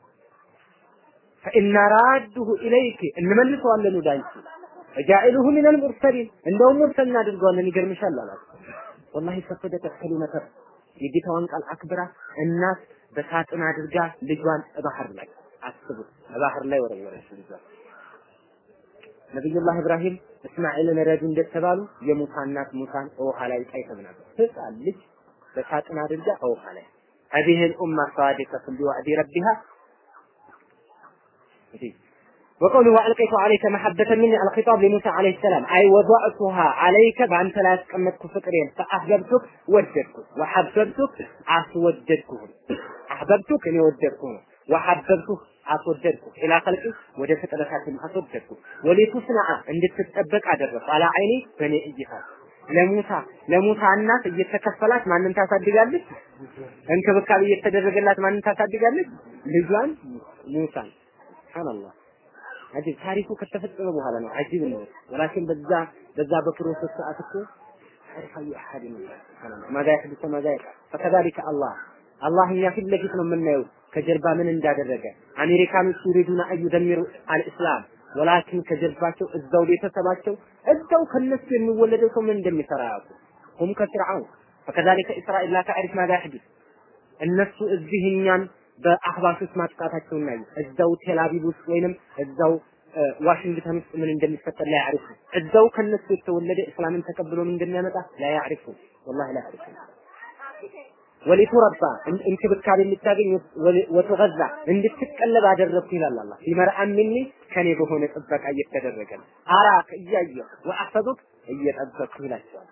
ፈኢና ራዱሁ ኢለይክ እንመልሰዋለን ወደ አንቺ ወጃኢሉሁ ሚነል ሙርሰሊን እንደውም ሙርሰል እናድርገዋለን ይገርምሻል አላት። ወላሂ ሰፈደቀት ከሊመተ የጌታዋን ቃል አክብራ እናት በሳጥን አድርጋ ልጇን ባህር ላይ አስቡት፣ ባህር ላይ ወረወረች ልጇን። ነቢዩላህ ኢብራሂም እስማኤልን ረዱ እንደተባሉ የሙሳ እናት ሙሳን ውሃ ላይ ጣይተው ነበር። ህፃን ልጅ በሳጥን አድርጋ ውሃ ላይ هذه الأمة صادقة بوعد ربها وقوله وألقيت عليك محبة مني الخطاب لموسى عليه السلام أي وضعتها عليك بأنت لا تقمتك فكرين فأحببتك وددتك وحببتك أسوددكهم أحببتك أني وددكهم وحببتك أسوددكم إلى خلقي وجد فتلساتهم أسوددكم ولتصنع عند تتطبق أدرس على عيني بني إجهاد ለሙሳ ለሙሳ እናት እየተከፈላት ማንን ታሳድጋለች? እንክብካቤ እየተደረገላት ማንን ታሳድጋለች? ልጇን ሙሳን። ሱብሃንአላህ አጂብ ታሪኩ ከተፈጸመ በኋላ ነው አጂብ ነው። ወላኪን በዛ በዛ በፕሮሰስ ሰዓት እኮ ታሪካዊ አሐድ ነው። ሱብሃንአላህ ማዛ ይሐድث ማዛ ይቃል ፈከዛሊከ አላህ አላህ እኛ ፊት ለፊት ነው የምናየው ከጀርባ ምን እንዳደረገ አሜሪካኖች ይሪዱና አዩ ደሚሩ አልእስላም ወላኪን ከጀርባቸው እዛው ቤተሰባቸው እዛው ከነሱ የሚወለደው ሰው ምን እንደሚሰራ ያውቁ ሁም ከፍርዓውን ፈከዛሊከ እስራኤል ላ ተዕሪፍ ማዛ ይሐድث እነሱ እዚህ እኛን በአህባሾች ማጥቃታቸው እናዩ እዛው ቴልአቪቭ ውስጥ ወይንም እዛው ዋሽንግተን ውስጥ ምን እንደሚፈጠር ላይ ያዕሪፉ እዛው ከነሱ የተወለደ እስላምን ተቀብሎ ምን እንደሚያመጣ ላይ ያዕሪፉ ወላሂ ላይ ያዕሪፉ ወሊቱረባ እንክብካቤ እንድታገኝ ወትገዛ እንድትቀለብ አደረግኩ ይላል አላህ ፊመርአን ሚኒ ከኔ በሆነ ጥበቃ እየተደረገ ነው አራክ እያየሁ ወአሕፈዙክ እየጠበቅኩ ይላቸዋል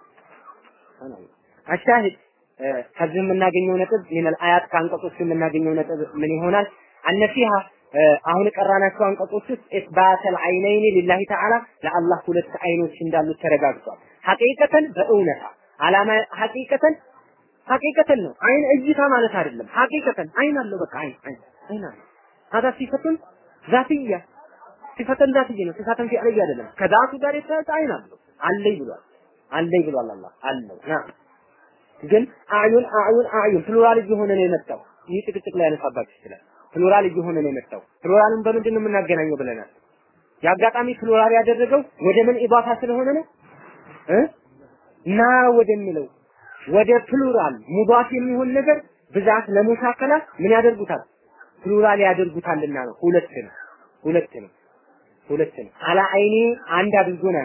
አሻሂድ ከዚህ የምናገኘው ነጥብ ሚነል አያት ከአንቀጾች የምናገኘው ነጥብ ምን ይሆናል? አነፊሃ አሁን ቀራናቸው አንቀጾች ውስጥ ኢስባተል አይነይኒ ሊላሂ ተዓላ ለአላህ ሁለት አይኖች እንዳሉት ተረጋግጧል። ሐቂቀተን በእውነታ አላማ ሐቂቀተን ሐቂቀተን ነው። አይን እይታ ማለት አይደለም። ሐቂቀተን አይን አለው። በቃ አይን አይን አይን አለው። هذا ሲፈቱን ዛትያ ሲፈተን ዛትያ ነው። ሲፈተን ፊዕልያ አይደለም። ከዛቱ ጋር የተያዘ አይን አለው። አለኝ ብሏል። አለኝ ብሏል አላህ አለው ና ግን አዩን አዩን አዩን ፕሉራል እየሆነ ነው የመጣው። ይህ ጭቅጭቅ ላይ ያነሳባችሁ ይችላል። ፕሉራል እየሆነ ነው የመጣው። ፕሉራልን በምንድን ነው የምናገናኘው ብለናል። የአጋጣሚ ፕሉራል ያደረገው ወደ ምን ኢባፋ ስለሆነ ነው እ ና ወደሚለው ወደ ፕሉራል ሙዳፍ የሚሆን ነገር ብዛት ለሙሻከላ ምን ያደርጉታል? ፕሉራል ያደርጉታልና ነው። ሁለት ነው ሁለት ነው ሁለት ነው። አላ አይኒ አንድ አድርጎ ነው ያመጣው።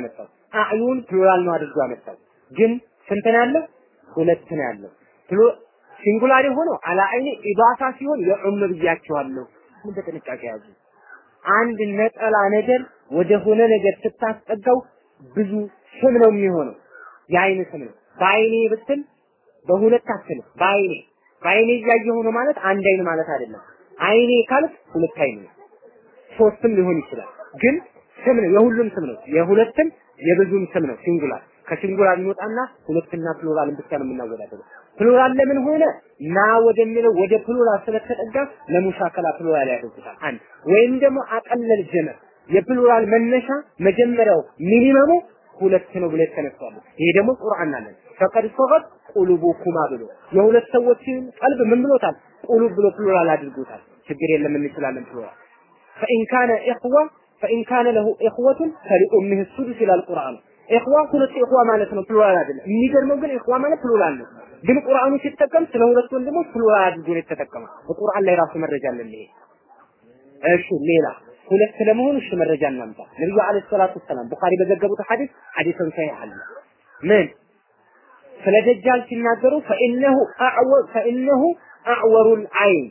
አዕዩን ፕሉራል ነው አድርጎ ያመጣው። ግን ስንት ነው ያለው? ሁለት ነው ያለው። ሲንጉላር የሆነው አላ አይኒ ኢዳፋ ሲሆን የዑም ብያቸዋለሁ። ምን በጥንቃቄ ያዙ። አንድ ነጠላ ነገር ወደ ሆነ ነገር ስታስጠጋው ብዙ ስም ነው የሚሆነው። የአይን ስም ነው። በአይኔ ብትል በሁለት አትልም። በአይኔ በአይኔ እያየሁ ነው ማለት አንድ አይን ማለት አይደለም። አይኔ ካልክ ሁለት አይን ነው። ሶስትም ሊሆን ይችላል። ግን ስም ነው፣ የሁሉም ስም ነው። የሁለትም የብዙም ስም ነው። ሲንጉላር ከሲንጉላር ይወጣና ሁለትና ፕሉራልን ብቻ ነው የምናወዳደረው። ፕሉራል ለምን ሆነ? ና ወደሚለው ወደ ፕሉራል ስለተጠጋ ለሙሻከላ ፕሉራል ያደርጉታል። አንድ ወይም ደግሞ አቀለል ጀመር የፕሉራል መነሻ መጀመሪያው ሚኒመሙ ሁለት ነው ብሎ የተነሳሉ። ይሄ ደግሞ ቁርአን አለን ፈቀድ ሶገት ቁሉቡኩማ ብሎ የሁለት ሰዎችን ቀልብ ምን ብሎታል? ቁሉብ ብሎ ፕሉራል አድርጎታል። ችግር የለም እንችላለን ፕሉራል ፈኢን ካነ ኢኽዋ ፈኢን ካነ ለሁ ኢኽወቱን ፈሊኡሚህ ሱዱስ ይላል ቁርአኑ። ኢኽዋ ሁለት ኢኽዋ ማለት ነው፣ ፕሉራል አይደለም። የሚገርመው ግን ኢኽዋ ማለት ፕሉራል ነው። ግን ቁርአኑ ሲጠቀም ስለ ሁለት ወንድሞች ፕሉራል አድርጎ ነው የተጠቀመው። በቁርአን ላይ ራሱ መረጃ አለን ይሄ። እሺ ሌላ ሁለት ስለመሆኑ እሺ መረጃ እናምጣ። ነብዩ አለይሂ ሰላቱ ወሰላም ቡኻሪ በዘገቡት ሐዲስ ሐዲስን ሰሂህ አለ ምን ስለ ደጃል ሲናገሩ ፈኢነሁ አዕወር ፈኢነሁ አዕወሩል አይን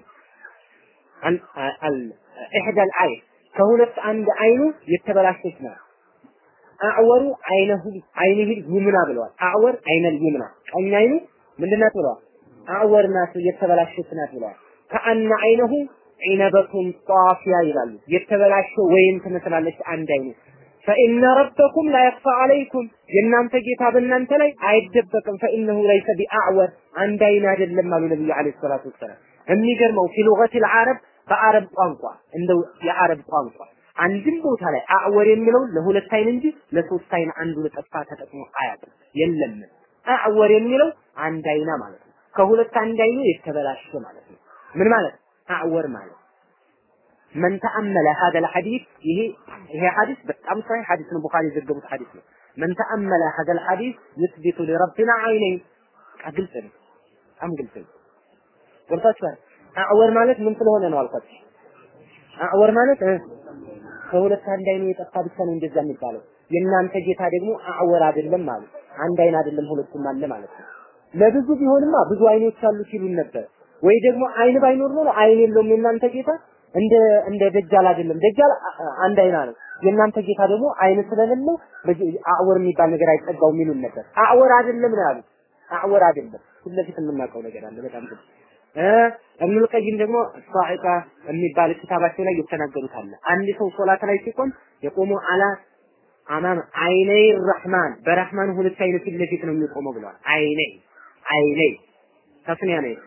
ኢሕዳል አይን ከሁለት አንድ አይኑ የተበላሸች ናት። አዕወሩ አይነሁ አይነህ ይምና ብለዋል። አዕወር አይነል ይምና ቀኝ አይኑ ምንድናት ብለዋል? አዕወር ናት የተበላሸች ናት ብለዋል። ከአነ አይነሁ ዒነበቱን ጣፊያ ይላሉ። የተበላሸ ወይን ትመስላለች አንድ አይኑ ፈኢነ ረበኩም ላ የኽፋ አለይኩም የእናንተ ጌታ በእናንተ ላይ አይደበቅም። ፈኢነሁ ለይሰ ቢአዕወር አንድ አይን አይደለም አሉ ነብዩ ዓለይሂ ሰላቱ ወሰላም። የሚገርመው ፊ ሉገቲል ዓረብ በአረብ ቋንቋ እንደው የአረብ ቋንቋ አንድም ቦታ ላይ አዕወር የሚለው ለሁለት አይን እንጂ ለሶስት አይን አንዱ ለጠፋ ተጠቅሞ አያውቅም። የለም አዕወር የሚለው አንድ አይና ማለት ነው። ከሁለት አንድ አይኑ የተበላሸ ማለት ነው። ምን ማለት አዕወር ማለት መን ተአመለ هذا الحديث ይሄ ይሄ ሐዲስ በጣም ሰሂህ ሐዲስ ነው። ቡኻሪ የዘገቡት ሐዲስ ነው። መን ተአመለ هذا الحديث يثبت لربنا عينين ግልጽ ነው። በጣም ግልጽ ነው። ገብታችኋል? አዕወር ማለት ምን ስለሆነ ነው አልኳችሁ። አዕወር ማለት ከሁለት አንድ አይኑ የጠፋ ብቻ ነው እንደዛ የሚባለው። የእናንተ ጌታ ደግሞ አዕወር አይደለም ማለት አንድ አይን አይደለም ሁለቱም አለ ማለት ነው። ለብዙ ቢሆንማ ብዙ አይኖች አሉ ሲሉን ነበር። ወይ ደግሞ አይን ባይኖር ኖሮ አይን የለውም የእናንተ ጌታ እንደ እንደ ደጃል አይደለም። ደጃል አንድ አይና ነው። የእናንተ ጌታ ደግሞ አይን ስለሌለው አዕወር የሚባል ነገር አይጠጋውም ይሉን ነበር። አዕወር አይደለም ነው ያሉት። አዕወር አይደለም። ፊት ለፊት የምናውቀው ነገር አለ በጣም ግልጽ እብኑል ቀይም ደግሞ ሷኢቃ የሚባል ክታባቸው ላይ የተናገሩት አለ። አንድ ሰው ሶላት ላይ ሲቆም የቆሙ አላ አማም አይነይ ረህማን በረህማን ሁለት አይነ ፊት ለፊት ነው የሚቆመው ብለዋል። አይነይ አይነይ ተስኒያ ነው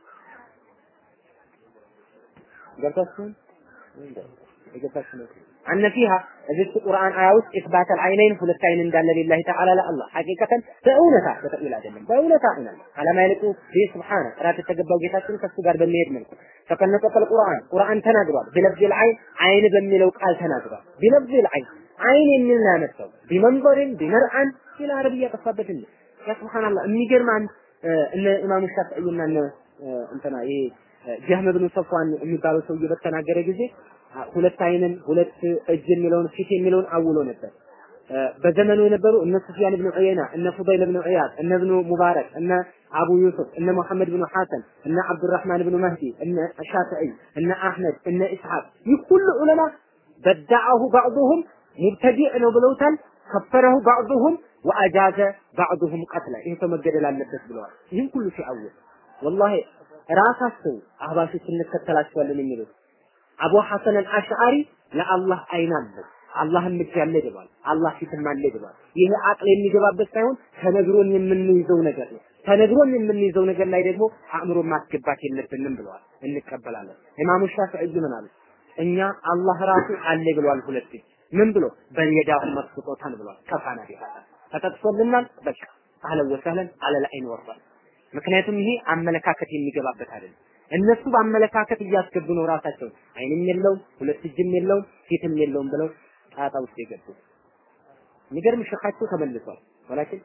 ገብታችሁ የገባችሁ ነው አነ ፊሃ እዚህ ቁርአን አያ ውስጥ ኢስባት አልዓይነይን ሁለት አይን እንዳለ ሊላሂ ተዓላ ለአላህ ሐቂቀተን በእውነታ በተቅቢል አይደለም በእውነታ አይናል አለማ ይልቁ ቢህ ስብሓነ ጥራት የተገባው ጌታችን ከሱ ጋር በሚሄድ መልኩ ተከነቀቀል ቁርአን ቁርአን ተናግሯል ቢለፍዚል አይን አይን በሚለው ቃል ተናግሯል ቢለፍዚል አይን አይን የሚል ነው ያመጣው ቢመንበርን ቢመርአን ሌላ አረብያ ጠፋበት እንዴ ያ ሱብሃንአላህ የሚገርም አንድ እነ ኢማሙ ሻፊዒና እነ እንትና ይሄ ጀህም ብኑ ሰፍዋን የሚባለው ሰውዬ በተናገረ ጊዜ ሁለት አይንን ሁለት እጅ የሚለውን ፊት የሚለውን አውሎ ነበር። በዘመኑ የነበሩ እነ ሱፊያን ብን ዑየና እነ ፉዳይል ብን ዒያድ እነ ብኑ ሙባረክ እነ አቡ ዩሱፍ እነ ሙሐመድ ብን ሐሰን እነ አብዱራህማን ብን መህዲ እነ ሻፊዒ እነ አህመድ እነ ኢስሐቅ ይህ ሁሉ ዑለማ በዳዐሁ ባዕዱሁም ሙብተዲዕ ነው ብለውታል። ከፈረሁ ባዕዱሁም ወአጃዘ ባዕዱሁም ቀትለ ይህ ሰው መገደል አለበት ብለዋል። ይህን ሁሉ ሲአውል ወላሂ ራሳቸው አህባሾች እንከተላቸዋለን የሚሉት አቡ ሐሰን አልአሽዓሪ ለአላህ አይን አለው አላህም እጅ አለ ብሏል። አላህ ፊትም አለ ብሏል። ይሄ አቅል የሚገባበት ሳይሆን ተነግሮን የምንይዘው ነገር ነው። ተነግሮን የምንይዘው ነገር ላይ ደግሞ አእምሮን ማስገባት የለብንም ብለዋል። እንቀበላለን። ኢማሙ ሻፊዒ ምን አሉ? እኛ አላህ ራሱ አለ ብሏል። ሁለት እጅ ምን ብሎ በየዳሁ መስጦታን ብሏል። ከፋና ቢሃ ተጠቅሶልናል። በቃ አህለን ወሰህለን አለል አይን ወርዷል። ምክንያቱም ይሄ አመለካከት የሚገባበት አይደለም። እነሱ በአመለካከት እያስገቡ ነው ራሳቸው አይንም የለውም ሁለት እጅም የለውም ፊትም የለውም ብለው ጣጣ ውስጥ የገቡ የሚገርም ሸኻቸው ተመልሷል። ወላኪን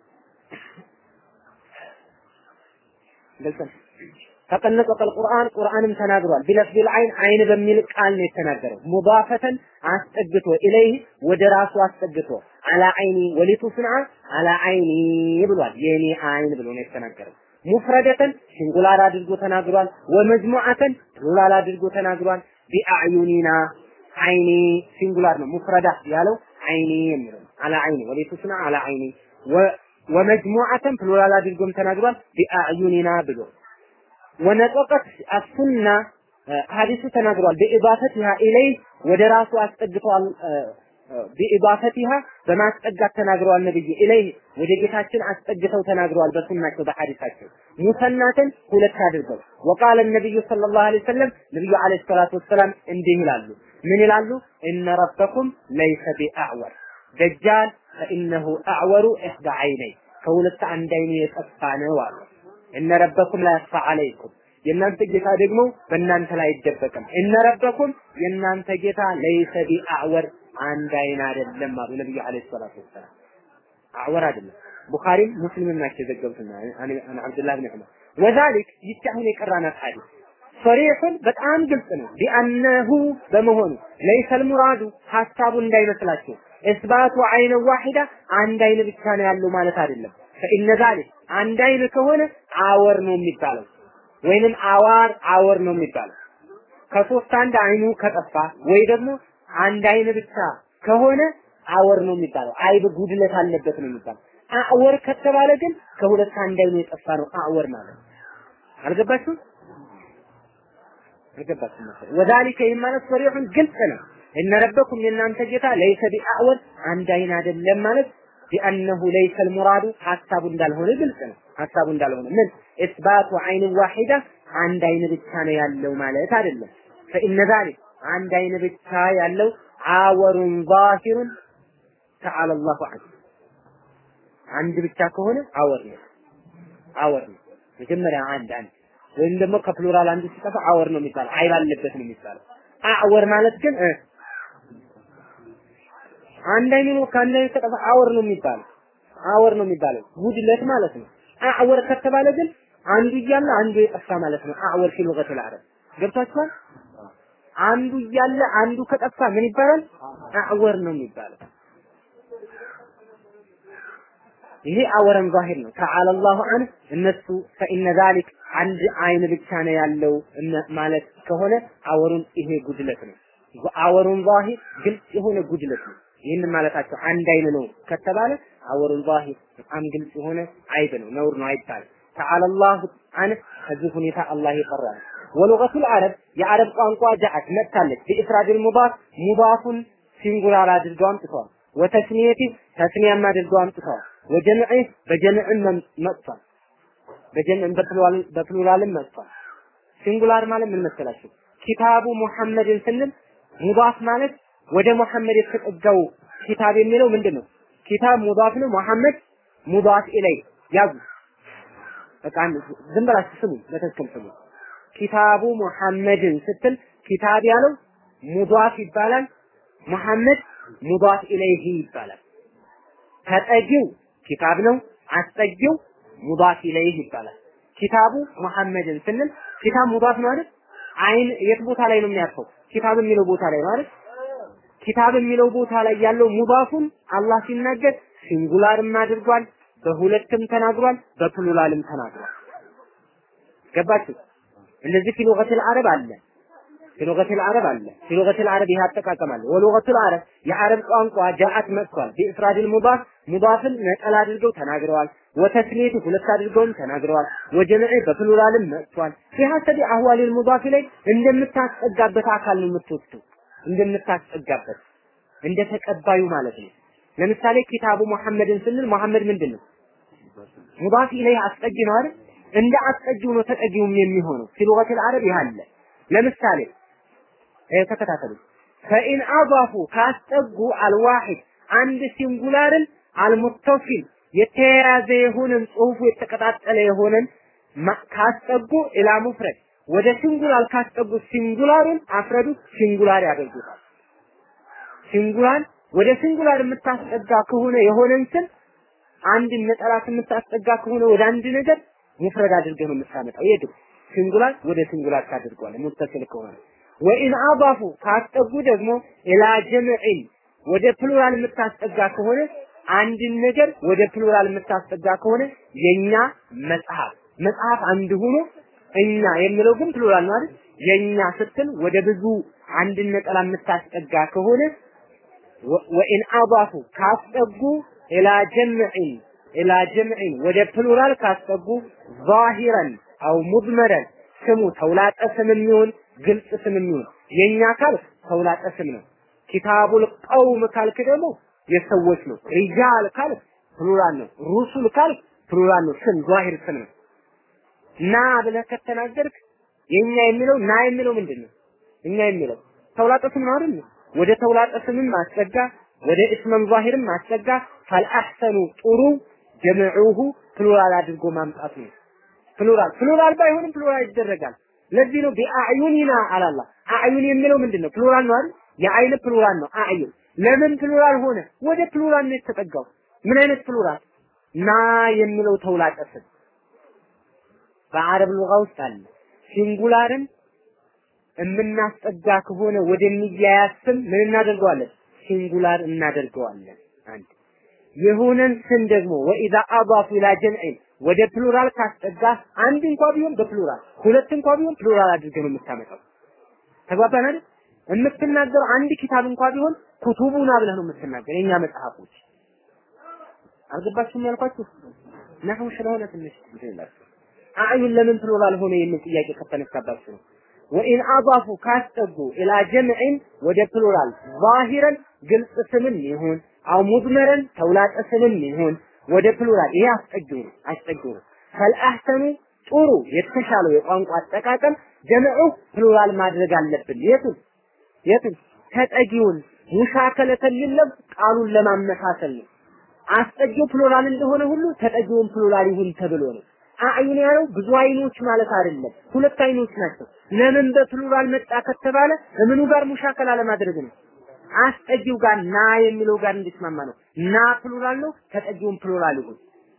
ገልጸን ተቀነጠቀ ቁርአን ቁርአንም ተናግሯል። ቢለፍዚል አይን አይን በሚል ቃል ነው የተናገረው። ሙዳፈተን አስጠግቶ ኢለይህ ወደ ራሱ አስጠግቶ አላ አይኒ ወሊቱስንዓ አላ አይኒ ብሏል። የኔ አይን ብሎ ነው የተናገረው። ሙፍረደተን ሲንጉላር አድርጎ ተናግሯል። ወመጅሙዓተን ፕሉራል አድርጎ ተናግሯል። ቢአዕዩኒና አይኒ ሲንጉላር ነው። ሙፍረዳ ያለው አይኒ የሚለው አላ አይኒ ወሊቱስንዓ አላ አይኒ ወመጅሙዓተን ፕሉራል አድርጎም ተናግሯል። ቢአዕዩኒና ብሎ ወነጠቀት አሱና ሐዲሱ ተናግሯል። በኢባፈቲሃ ኢለይ ወደ ራሱ አስጠግተዋል። ቢኢባፈቲሃ በማስጠጋት ተናግረዋል። ነብይ ኢለይ ወደ ጌታችን አስጠግተው ተናግረዋል። በሱናቸው በሐዲሳቸው ሙሰናትን ሁለት አድርገው ወቃለ ነብዩ ሰለላሁ ዐለይሂ ወሰለም ነብዩ ዐለይሂ ሰላቱ ወሰላም እንዲህ ይላሉ። ምን ይላሉ? እነ ረበኩም ለይሰ ቢአዕወር ደጃል ፈኢነሁ አዕወሩ ኢሕዳ ዐይነይ ከሁለት አንድ አይኑ የጠፋ ነው አሉ። እነ ረበኩም ላ ያስፋ ዐለይኩም የእናንተ ጌታ ደግሞ በእናንተ ላይ አይደበቅም። እነ ረበኩም የእናንተ ጌታ ለይሰ ቢአዕወር አንድ አይን አይደለም አሉ ነብዩ አለይሂ ሰላቱ ወሰላም። አዕወር አይደለም። ቡኻሪም ሙስሊምም ናቸው የዘገቡትና አን አብዱላህ ብን ዑመር ወዛሊክ ይቺ አሁን የቀራናት ሐዲስ ሶሪሑን በጣም ግልጽ ነው። ቢአነሁ በመሆኑ ለይሰል ሙራዱ ሀሳቡ እንዳይመስላችሁ እስባቱ አይነ ዋሂዳ አንድ አይን ብቻ ነው ያለው ማለት አይደለም። ፈኢነ ዛሊክ አንድ አይን ከሆነ አወር ነው የሚባለው ወይንም አዋር አወር ነው የሚባለው። ከሶስት አንድ አይኑ ከጠፋ ወይ ደግሞ አንድ አይን ብቻ ከሆነ አወር ነው የሚባለው። አይብ ጉድለት አለበት ነው የሚባለው። አወር ከተባለ ግን ከሁለት አንድ አይኑ የጠፋ ነው አወር ማለት። አልገባችሁም? አልገባችሁም መሰለኝ። ወዛሊከ ይህ ማለት ሰሪሑን ግልጽ ነው። እነ ረበኩም የእናንተ ጌታ ለይሰ ቢአዕወር አንድ አይን አይደለም ማለት ቢአነሁ ለይሰ ልሙራዱ ሀሳቡ እንዳልሆነ ግልጽ ነው። ሀሳቡ እንዳልሆነ ምን ኢስባቱ አይን ዋሂዳ አንድ አይን ብቻ ነው ያለው ማለት አይደለም። ፈኢነ ዛሊክ አንድ አይን ብቻ ያለው አወሩን ዛሂሩን ተዓላ አላሁ ዐንሁ አንድ ብቻ ከሆነ አወር ነው አወር ነው። መጀመሪያ አንድ አንድ ወይም ደግሞ ከፕሉራል አንዱ ሲጠፋ አወር ነው የሚባለው። አይብ አለበት ነው የሚባለው። አወር ማለት ግን አንድ አይኑ ነው ከአንድ አይኑ ከጠፋ አወር ነው የሚባለው። አወር ነው የሚባለው ጉድለት ማለት ነው። አዕወር ከተባለ ግን አንዱ እያለ አንዱ የጠፋ ማለት ነው። አዕወር ፊ ሉገቲል አረብ ገብቷችኋል? አንዱ እያለ አንዱ ከጠፋ ምን ይባላል? አዕወር ነው የሚባለው። ይሄ አወረን ዛሂር ነው። ተዓላ አላሁ ዐንሁ እነሱ ፈኢነ ዛሊክ አንድ አይን ብቻ ነው ያለው ማለት ከሆነ አወሩን ይሄ ጉድለት ነው። አወሩን ዛሂር ግልጽ የሆነ ጉድለት ነው። ይህን ማለታቸው አንድ አይን ነው ከተባለ አወሩን ዛሂር በጣም ግልጽ የሆነ አይብ ነው፣ ነውር ነው አይባልም። ተዓላ አላሁ ዐንሁ ከዚህ ሁኔታ አላህ የጠራ ነው። ወሉገቱል አረብ የአረብ ቋንቋ ጃአት መጥታለች። ቢኢፍራድል ሙዳፍ ሙዳፉን ሲንጉላር አድርገው አምጥተዋል። ወተስኒየቲ ተስኒያም አድርገው አምጥተዋል። ወጀምዕ በጀምዕም መጥቷል። በጀምዕም በፕሉራልም መጥቷል። ሲንጉላር ማለት ምን መሰላችሁ? ኪታቡ ሙሐመድን ስንል ሙዳፍ ማለት ወደ ሙሐመድ የተጠጋው ኪታብ የሚለው ምንድን ነው? ኪታብ ሙዳፍ ነው። ሙሐመድ ሙዳፍ ኢለይ ያዙ። በቃ ዝም ብላችሁ ስሙ፣ በትክክል ስሙ። ኪታቡ ሙሐመድን ስትል ኪታብ ያለው ሙዳፍ ይባላል። ሙሐመድ ሙዳፍ ኢለይሂ ይባላል። ተጠጊው ኪታብ ነው። አስጠጊው ሙዳፍ ኢለይህ ይባላል። ኪታቡ ሙሐመድን ስንል ኪታብ ሙዳፍ ነው አይደል? አይን የት ቦታ ላይ ነው የሚያርፈው? ኪታብ የሚለው ቦታ ላይ ማለት ኪታብ የሚለው ቦታ ላይ ያለው ሙዳፉን አላህ ሲናገር ሲንጉላርም አድርጓል፣ በሁለትም ተናግሯል፣ በፕሉራልም ተናግሯል። ገባችሁ? እንደዚህ ፊ ሉገቲል አረብ አለ ፊ ሉገቲል አረብ አለ ፊ ሉገቲል አረብ ይሄ አጠቃቀም አለ። ወሉገቱል አረብ የአረብ ቋንቋ ጃአት መጥቷል። ቢኢፍራድል ሙዳፍ ሙዳፍን ነጠላ አድርገው ተናግረዋል። ወተስኒቱ ሁለት አድርገውም ተናግረዋል። ወጀምዕ በፕሉራልም መጥቷል። ቢሐሰቢ አህዋሊል ሙዳፍ ላይ እንደምታስጠጋበት አካል ነው የምትወስደው እንደምታስጠጋበት እንደ ተቀባዩ ማለት ነው። ለምሳሌ ኪታቡ ሙሐመድን ስንል ሙሐመድ ምንድን ነው? ሙዳፍ ኢለይህ አስጠጊ ነው አይደል? እንደ አስጠጊው ነው ተጠጊውም የሚሆነው። ፊ ሉገቲል አረብ ይህ አለ። ለምሳሌ ተከታተሉ። ፈኢን አضፉ ካስጠጉ አልዋሂድ አንድ ሲንጉላርን አልሙተፊል የተያያዘ የሆነን ጽሁፉ የተቀጣጠለ የሆነን ካስጠጉ ኢላ ሙፍረድ ወደ ሲንጉላር ካስጠጉ ሲንጉላሩን አፍረዱ ሲንጉላር ያደርጉታል። ሲንጉላር ወደ ሲንጉላር የምታስጠጋ ከሆነ የሆነን ስም አንድ ነጠላት የምታስጠጋ ከሆነ ወደ አንድ ነገር ሙፍረድ አድርገህ ነው የምታመጣው። የዱ ሲንጉላር ወደ ሲንጉላር ታደርገዋለህ ሙተሲል ከሆነ ወኢን አባፉ ካስጠጉ ደግሞ ኢላ ጀምዕን ወደ ፕሉራል የምታስጠጋ ከሆነ አንድን ነገር ወደ ፕሉራል የምታስጠጋ ከሆነ የኛ መጽሐፍ መጽሐፍ አንድ ሆኖ እኛ የሚለው ግን ፕሉራል ነው አይደል? የኛ ስትል ወደ ብዙ አንድን ነጠላ የምታስጠጋ ከሆነ ወኢን አባፉ ካስጠጉ ኢላ ጀምዕን ኢላ ጀምዕን ወደ ፕሉራል ካስጠጉ ዛሂረን አው ሙድመረን ስሙ ተውላጠ ስም የሚሆን ግልጽ ስም የሚሆን የኛ ካል ተውላጠ ስም ነው። ኪታቡል ቀውም ካልክ ደግሞ የሰዎች ነው። ሪጃል ካልክ ፕሉራል ነው። ሩሱል ካልክ ፕሉራል ነው። ስም ዛሂር ስም ነው። ና ብለህ ከተናገርክ የኛ የሚለው ና የሚለው ምንድን ነው? እኛ የሚለው ተውላጠ ስም ነው አይደል? ወደ ተውላጠ ስምም ማስጠጋ ወደ እስመን ዛሂርም ማስጠጋ ፈልአሕሰኑ ጥሩ ጀምዑሁ ፕሉራል አድርጎ ማምጣት ነው። ፕሉራል ፕሉራል ባይሆንም ፕሉራል ይደረጋል። ለዚህ ነው ቢአዕዩኒና አላላ አዕዩን የሚለው ምንድን ነው? ፕሉራል ነው አይደል? የአይን ፕሉራል ነው አዕዩን። ለምን ፕሉራል ሆነ? ወደ ፕሉራል ነው የተጠጋው። ምን አይነት ፕሉራል? ና የሚለው ተውላጠ ስም በአረብ ሉጋ ውስጥ አለ። ሲንጉላርን የምናስጠጋ ከሆነ ወደሚያያዝ ስም ምን እናደርገዋለን? ሲንጉላር እናደርገዋለን። አንድ የሆነን ስም ደግሞ ወኢዛ አዳፉ ኢላ ጀምዕን ወደ ፕሉራል ካስጠጋ አንድ እንኳ ቢሆን በፕሉራል ሁለት እንኳ ቢሆን ፕሉራል አድርገህ ነው የምታመጣው። ተግባባን አይደል? የምትናገረው አንድ ኪታብ እንኳ ቢሆን ኩቱቡና ብለህ ነው የምትናገር። የኛ መጽሐፎች አልገባችሁም ያልኳችሁ ነህው ስለሆነ ትንሽ ይላችሁ አዕዩን ለምን ፕሉራል ሆነ የሚል ጥያቄ ከተነሳባችሁ ነው። ወኢን አዳፉ ካስጠጉ ኢላ ጀምዕን ወደ ፕሉራል ዛሂረን ግልጽ ስምን ይሁን አው ሙድመረን ተውላጠ ስምን ይሁን ወደ ፕሉራል ይሄ አስጠጊው ነው አስጠጊው ነው። ፈልአህሰኑ ጥሩ የተሻለው የቋንቋ አጠቃቀም ጀምዑ ፕሉራል ማድረግ አለብን። የቱን የቱን ተጠጊውን ሙሻከለተን ሊለብ ቃሉን ለማመሳሰል ነው። አስጠጊው ፕሉራል እንደሆነ ሁሉ ተጠጊውን ፕሉራል ይሁን ተብሎ ነው። አዕዩን ያለው ብዙ አይኖች ማለት አይደለም፣ ሁለት አይኖች ናቸው። ለምን በፕሉራል መጣ ከተባለ ከምኑ ጋር ሙሻከላ ለማድረግ ነው። አስጠጊው ጋር ና የሚለው ጋር እንዲስማማ ነው። ና ፕሉራል ነው፣ ተጠጊውን ፕሉራል ይሁን።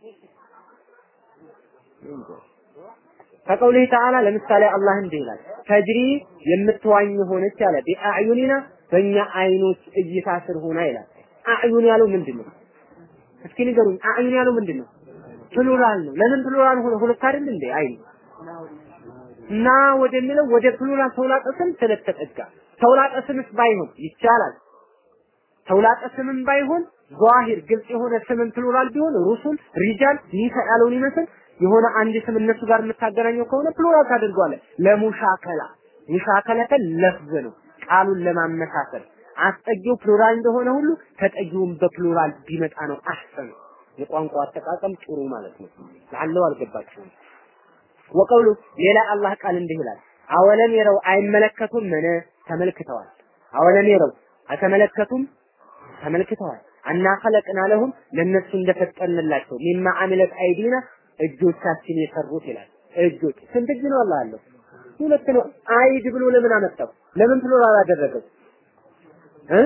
ከቀውሊህ ተዓላ ለምሳሌ አላህ እንዲህ ይላል፣ ተጅሪ የምትዋኝ ሆነች አለ ቢአዕዩኒና በእኛ አይኖች እይታ ስር ሆና ይላል። አዕዩን ያለው ምንድን ነው? እስኪ ንገሩኝ። አዕዩን ያለው ምንድን ነው? ፕሉራል ነው። ለምን ፕሉራል ሆነ? ሁለት አይደል እንዴ? አይ እና ወደሚለው ወደ ፕሉራል ተውላጠ ስም ስለተጠጋ ተውላጠ ስምስ ባይሆን ይቻላል። ተውላጠ ስምም ባይሆን ዛሂር ግልጽ የሆነ ስምን ፕሉራል ቢሆን ሩሱል፣ ሪጃል፣ ኒሳ ያለውን ይመስል የሆነ አንድ ስም እነሱ ጋር የምታገናኘው ከሆነ ፕሉራል ታደርገዋለህ። ለሙሻከላ ሙሻከለተን ለፍዝ ነው ቃሉን ለማመሳሰል አስጠጊው ፕሉራል እንደሆነ ሁሉ ተጠጊውን በፕሉራል ቢመጣ ነው አህሰን የቋንቋ አጠቃቀም ጥሩ ማለት ነው። ለአለው አልገባችሁም። ወቀውሉ ሌላ አላህ ቃል እንዲህ ይላል፣ አወለም የረው አይመለከቱም? ምን ተመልክተዋል። አወለም የረው አልተመለከቱም? ተመልክተዋል። አና ኸለቅና ለሁም ለነሱ እንደፈጠንላቸው ሚማ አሚለት አይዲና እጆቻችን የሰሩት ይላል። እጆች ስንት እጅ ነው አላህ አለው? ሁለት ነው። አይድ ብሎ ለምን አመጣው? ለምን ፕሉራል አደረገው? እ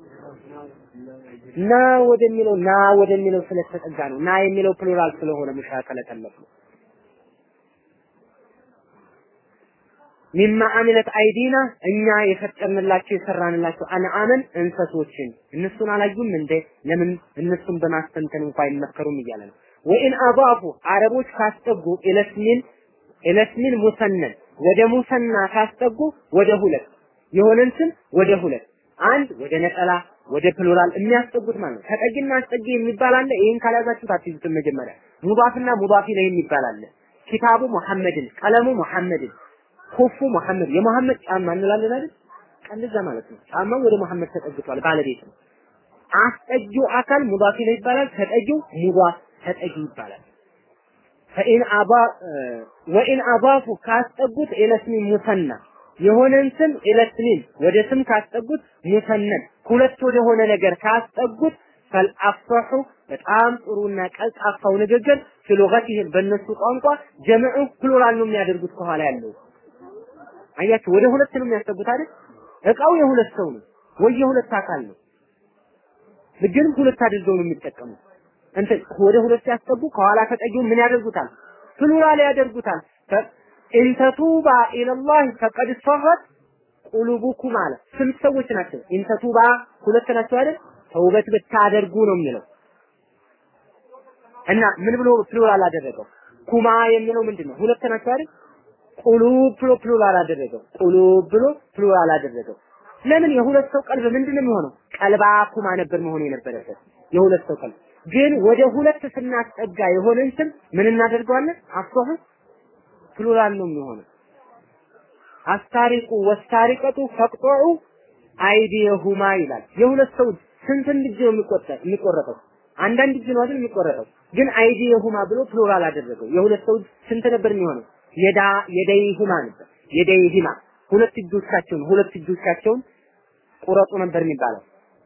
ና ወደሚለው ና ወደሚለው ስለተጠጋ ነው። ና የሚለው ፕሉራል ስለሆነ ሙሻከለ ተለፍ ነው። ሚማ አሚለት አይዲና እኛ የፈጠርንላቸው የሰራንላቸው አንአመን እንሰሶችን እነሱን አላዩም እንዴ? ለምን እነሱን በማስተንተን እንኳን አይመከሩም እያለ ነው። ወኢን አዳፉ አረቦች ካስጠጉ ኢለስሚን ኢለስሚን ሙሰነን ወደ ሙሰና ካስጠጉ ወደ ሁለት የሆነን ስም ወደ ሁለት አንድ ወደ ነጠላ ወደ ፕሉራል የሚያስጠጉት ማለት ነው። ተጠጊና አስጠጊ የሚባል አለ። ይሄን ካልያዛችሁት አትይዙትም። መጀመሪያ ሙዳፍና ሙዳፍ ኢለይህ የሚባል አለ። ኪታቡ ሙሐመድን፣ ቀለሙ ሙሐመድን፣ ኩፉ ሙሐመድ፣ የሙሐመድ ጫማ እንላለን አይደል? እንደዛ ማለት ነው። ጫማው ወደ ሙሐመድ ተጠግቷል፣ ባለቤት ነው። አስጠጊው አካል ሙዳፍ ኢለይህ ይባላል። ተጠጊው ሙዳፍ ተጠጊ ይባላል። ፈኢን አባ ወኢን አባፉ ካስጠጉት ኢለስሚ ሙሰና የሆነን ስም ኢለስሚን ወደ ስም ካስጠጉት ሙሰነን ሁለት ወደ ሆነ ነገር ካስጠጉት ፈልአፈሑ በጣም ጥሩና ቀልጣፋው ንግግር ፊሉገቲህም በእነሱ ቋንቋ ጀምዑ ፕሉራል ነው የሚያደርጉት ከኋላ ያለው አያችሁ ወደ ሁለት ነው የሚያስጠጉት አይደል እቃው የሁለት ሰው ነው ወይ የሁለት አካል ነው ግን ሁለት አድርገው ነው የሚጠቀሙት እንትን ወደ ሁለት ሲያስጠጉ ከኋላ ተጠጊው ምን ያደርጉታል ፕሉራል ያደርጉታል ኢንተቱባ ኢለላህ ፈቀድ ሰረት ቁሉቡኩም አለ ስንት ሰዎች ናቸው? ኢንተቱባ ሁለት ናቸው አይደል? ተውበት ብታደርጉ ነው የሚለው እና ምን ብሎ ፕሉራል አደረገው? ኩማ የሚለው ምንድን ነው? ሁለት ናቸው አይደል? ቁሉብ ብሎ ፕሉራል አደረገው። ቁሉብ ብሎ ፕሉራል አደረገው። ለምን የሁለት ሰው ቀልብ ምንድን ነው የሚሆነው? ቀልባ ኩማ ነበር መሆን የነበረበት የሁለት ሰው ቀልብ። ግን ወደ ሁለት ስናስጠጋ የሆነን ስም ምን እናደርገዋለን? አፍሶህ ፕሉራል ነው የሚሆነው። አስታሪቁ ወስታሪቀቱ ፈቅጦዑ አይዲየሁማ ይላል። የሁለት ሰው ስንት እጅ ነው የሚቆጠር የሚቆረጠው? አንዳንድ እጅ ነው አይደል የሚቆረጠው? ግን አይዲየሁማ ብሎ ፕሉራል አደረገው። የሁለት ሰው ስንት ነበር የሚሆነው? የዳ የደይሁማ ነበር። የደይሂማ ሁለት እጆቻቸውን ሁለት እጆቻቸውን ቁረጡ ነበር የሚባለው።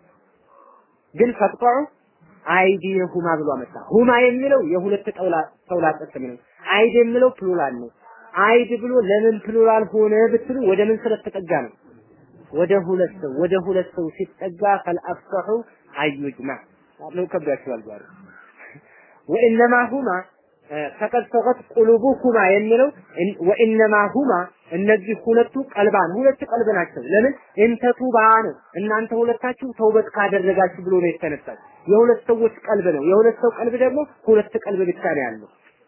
ግን ፈቅጦዑ አይዲየሁማ ብሎ አመጣ። ሁማ የሚለው የሁለት ጠውላ ተውላጠ ስም ነው። አይድ የሚለው ፕሉራል ነው። አይድ ብሎ ለምን ፕሉራል ሆነ ብትሉ ወደ ምን ስለተጠጋ ነው? ወደ ሁለት ሰው ወደ ሁለት ሰው ሲጠጋ ፈልአፍሰሑ አዩጅማ ነው ከብዳችኋል ዛሬ ወኢነማ ሁማ ፈቀድ ሰቀት ቁሉቡኩማ የሚለው ወኢነማ ሁማ እነዚህ ሁለቱ ቀልባን ሁለት ቀልብ ናቸው። ለምን እንተቱባ ነው እናንተ ሁለታችሁ ተውበት ካደረጋችሁ ብሎ ነው የተነሳው። የሁለት ሰዎች ቀልብ ነው። የሁለት ሰው ቀልብ ደግሞ ሁለት ቀልብ ብቻ ነው ያለው።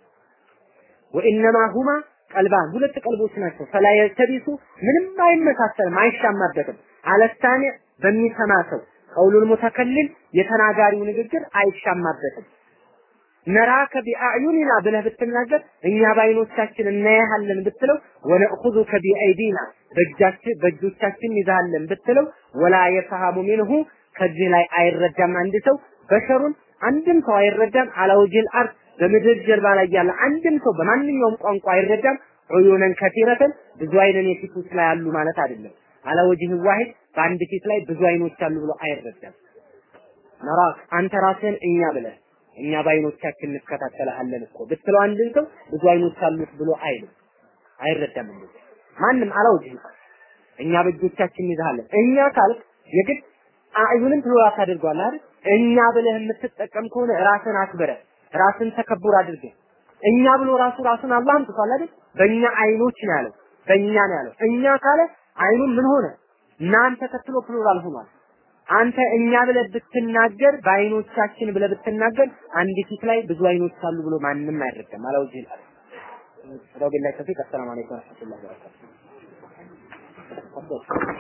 ወኢነማ ሁማ ቀልባን ሁለት ቀልቦች ናቸው። ፈላ የልተቢሱ ምንም አይመሳሰልም፣ አይሻማበትም። አለስታኒ በሚሰማ ሰው ቀውሉል ሙተከልል የተናጋሪው ንግግር አይሻማበትም። ነራከ ቢአዕዩኒና ብለህ ብትናገር እኛ በአይኖቻችን እናያሃለን ብትለው ወነእኹዙከ ቢአይዲና በእጃችን በእጆቻችን ይዛሃለን ብትለው ወላ የፈሃሙ ሚንሁ ከዚህ ላይ አይረዳም አንድ ሰው በሸሩን አንድም ሰው አይረዳም አላውጅል አርድ በምድር ጀርባ ላይ ያለ አንድም ሰው በማንኛውም ቋንቋ አይረዳም ዑዩነን ከቲረተን ብዙ አይነን የፊት ውስጥ ላይ አሉ ማለት አይደለም አላወጅህ ዋሂድ በአንድ ፊት ላይ ብዙ አይኖች አሉ ብሎ አይረዳም ነራክ አንተ ራስህን እኛ ብለህ እኛ በአይኖቻችን እንከታተልሃለን እኮ ብትለው አንድን ሰው ብዙ አይኖች አሉት ብሎ አይልም አይረዳም እንደዚህ ማንም አላውጅህ እኛ በእጆቻችን ይዛሃለን እኛ ካልክ የግድ አዩንም ፕሉራል ታደርገዋለህ አይደል እኛ ብለህ የምትጠቀም ከሆነ ራስን አክብረህ ራስን ተከቡር አድርገህ እኛ ብሎ ራሱ ራሱን አላህ አምጥቷል አይደል በእኛ አይኖች ነው ያለው በእኛ ነው ያለው እኛ ካለ አይኑን ምን ሆነ እናንተ ተከትሎ ፕሉራል ሆኗል አንተ እኛ ብለህ ብትናገር በአይኖቻችን ብለህ ብትናገር አንድ ፊት ላይ ብዙ አይኖች አሉ ብሎ ማንም አይረዳም አላውጅ ይላል ረቢላህ ተፊቅ አሰላሙ አለይኩም ወረህመቱላሂ ወበረካቱሁ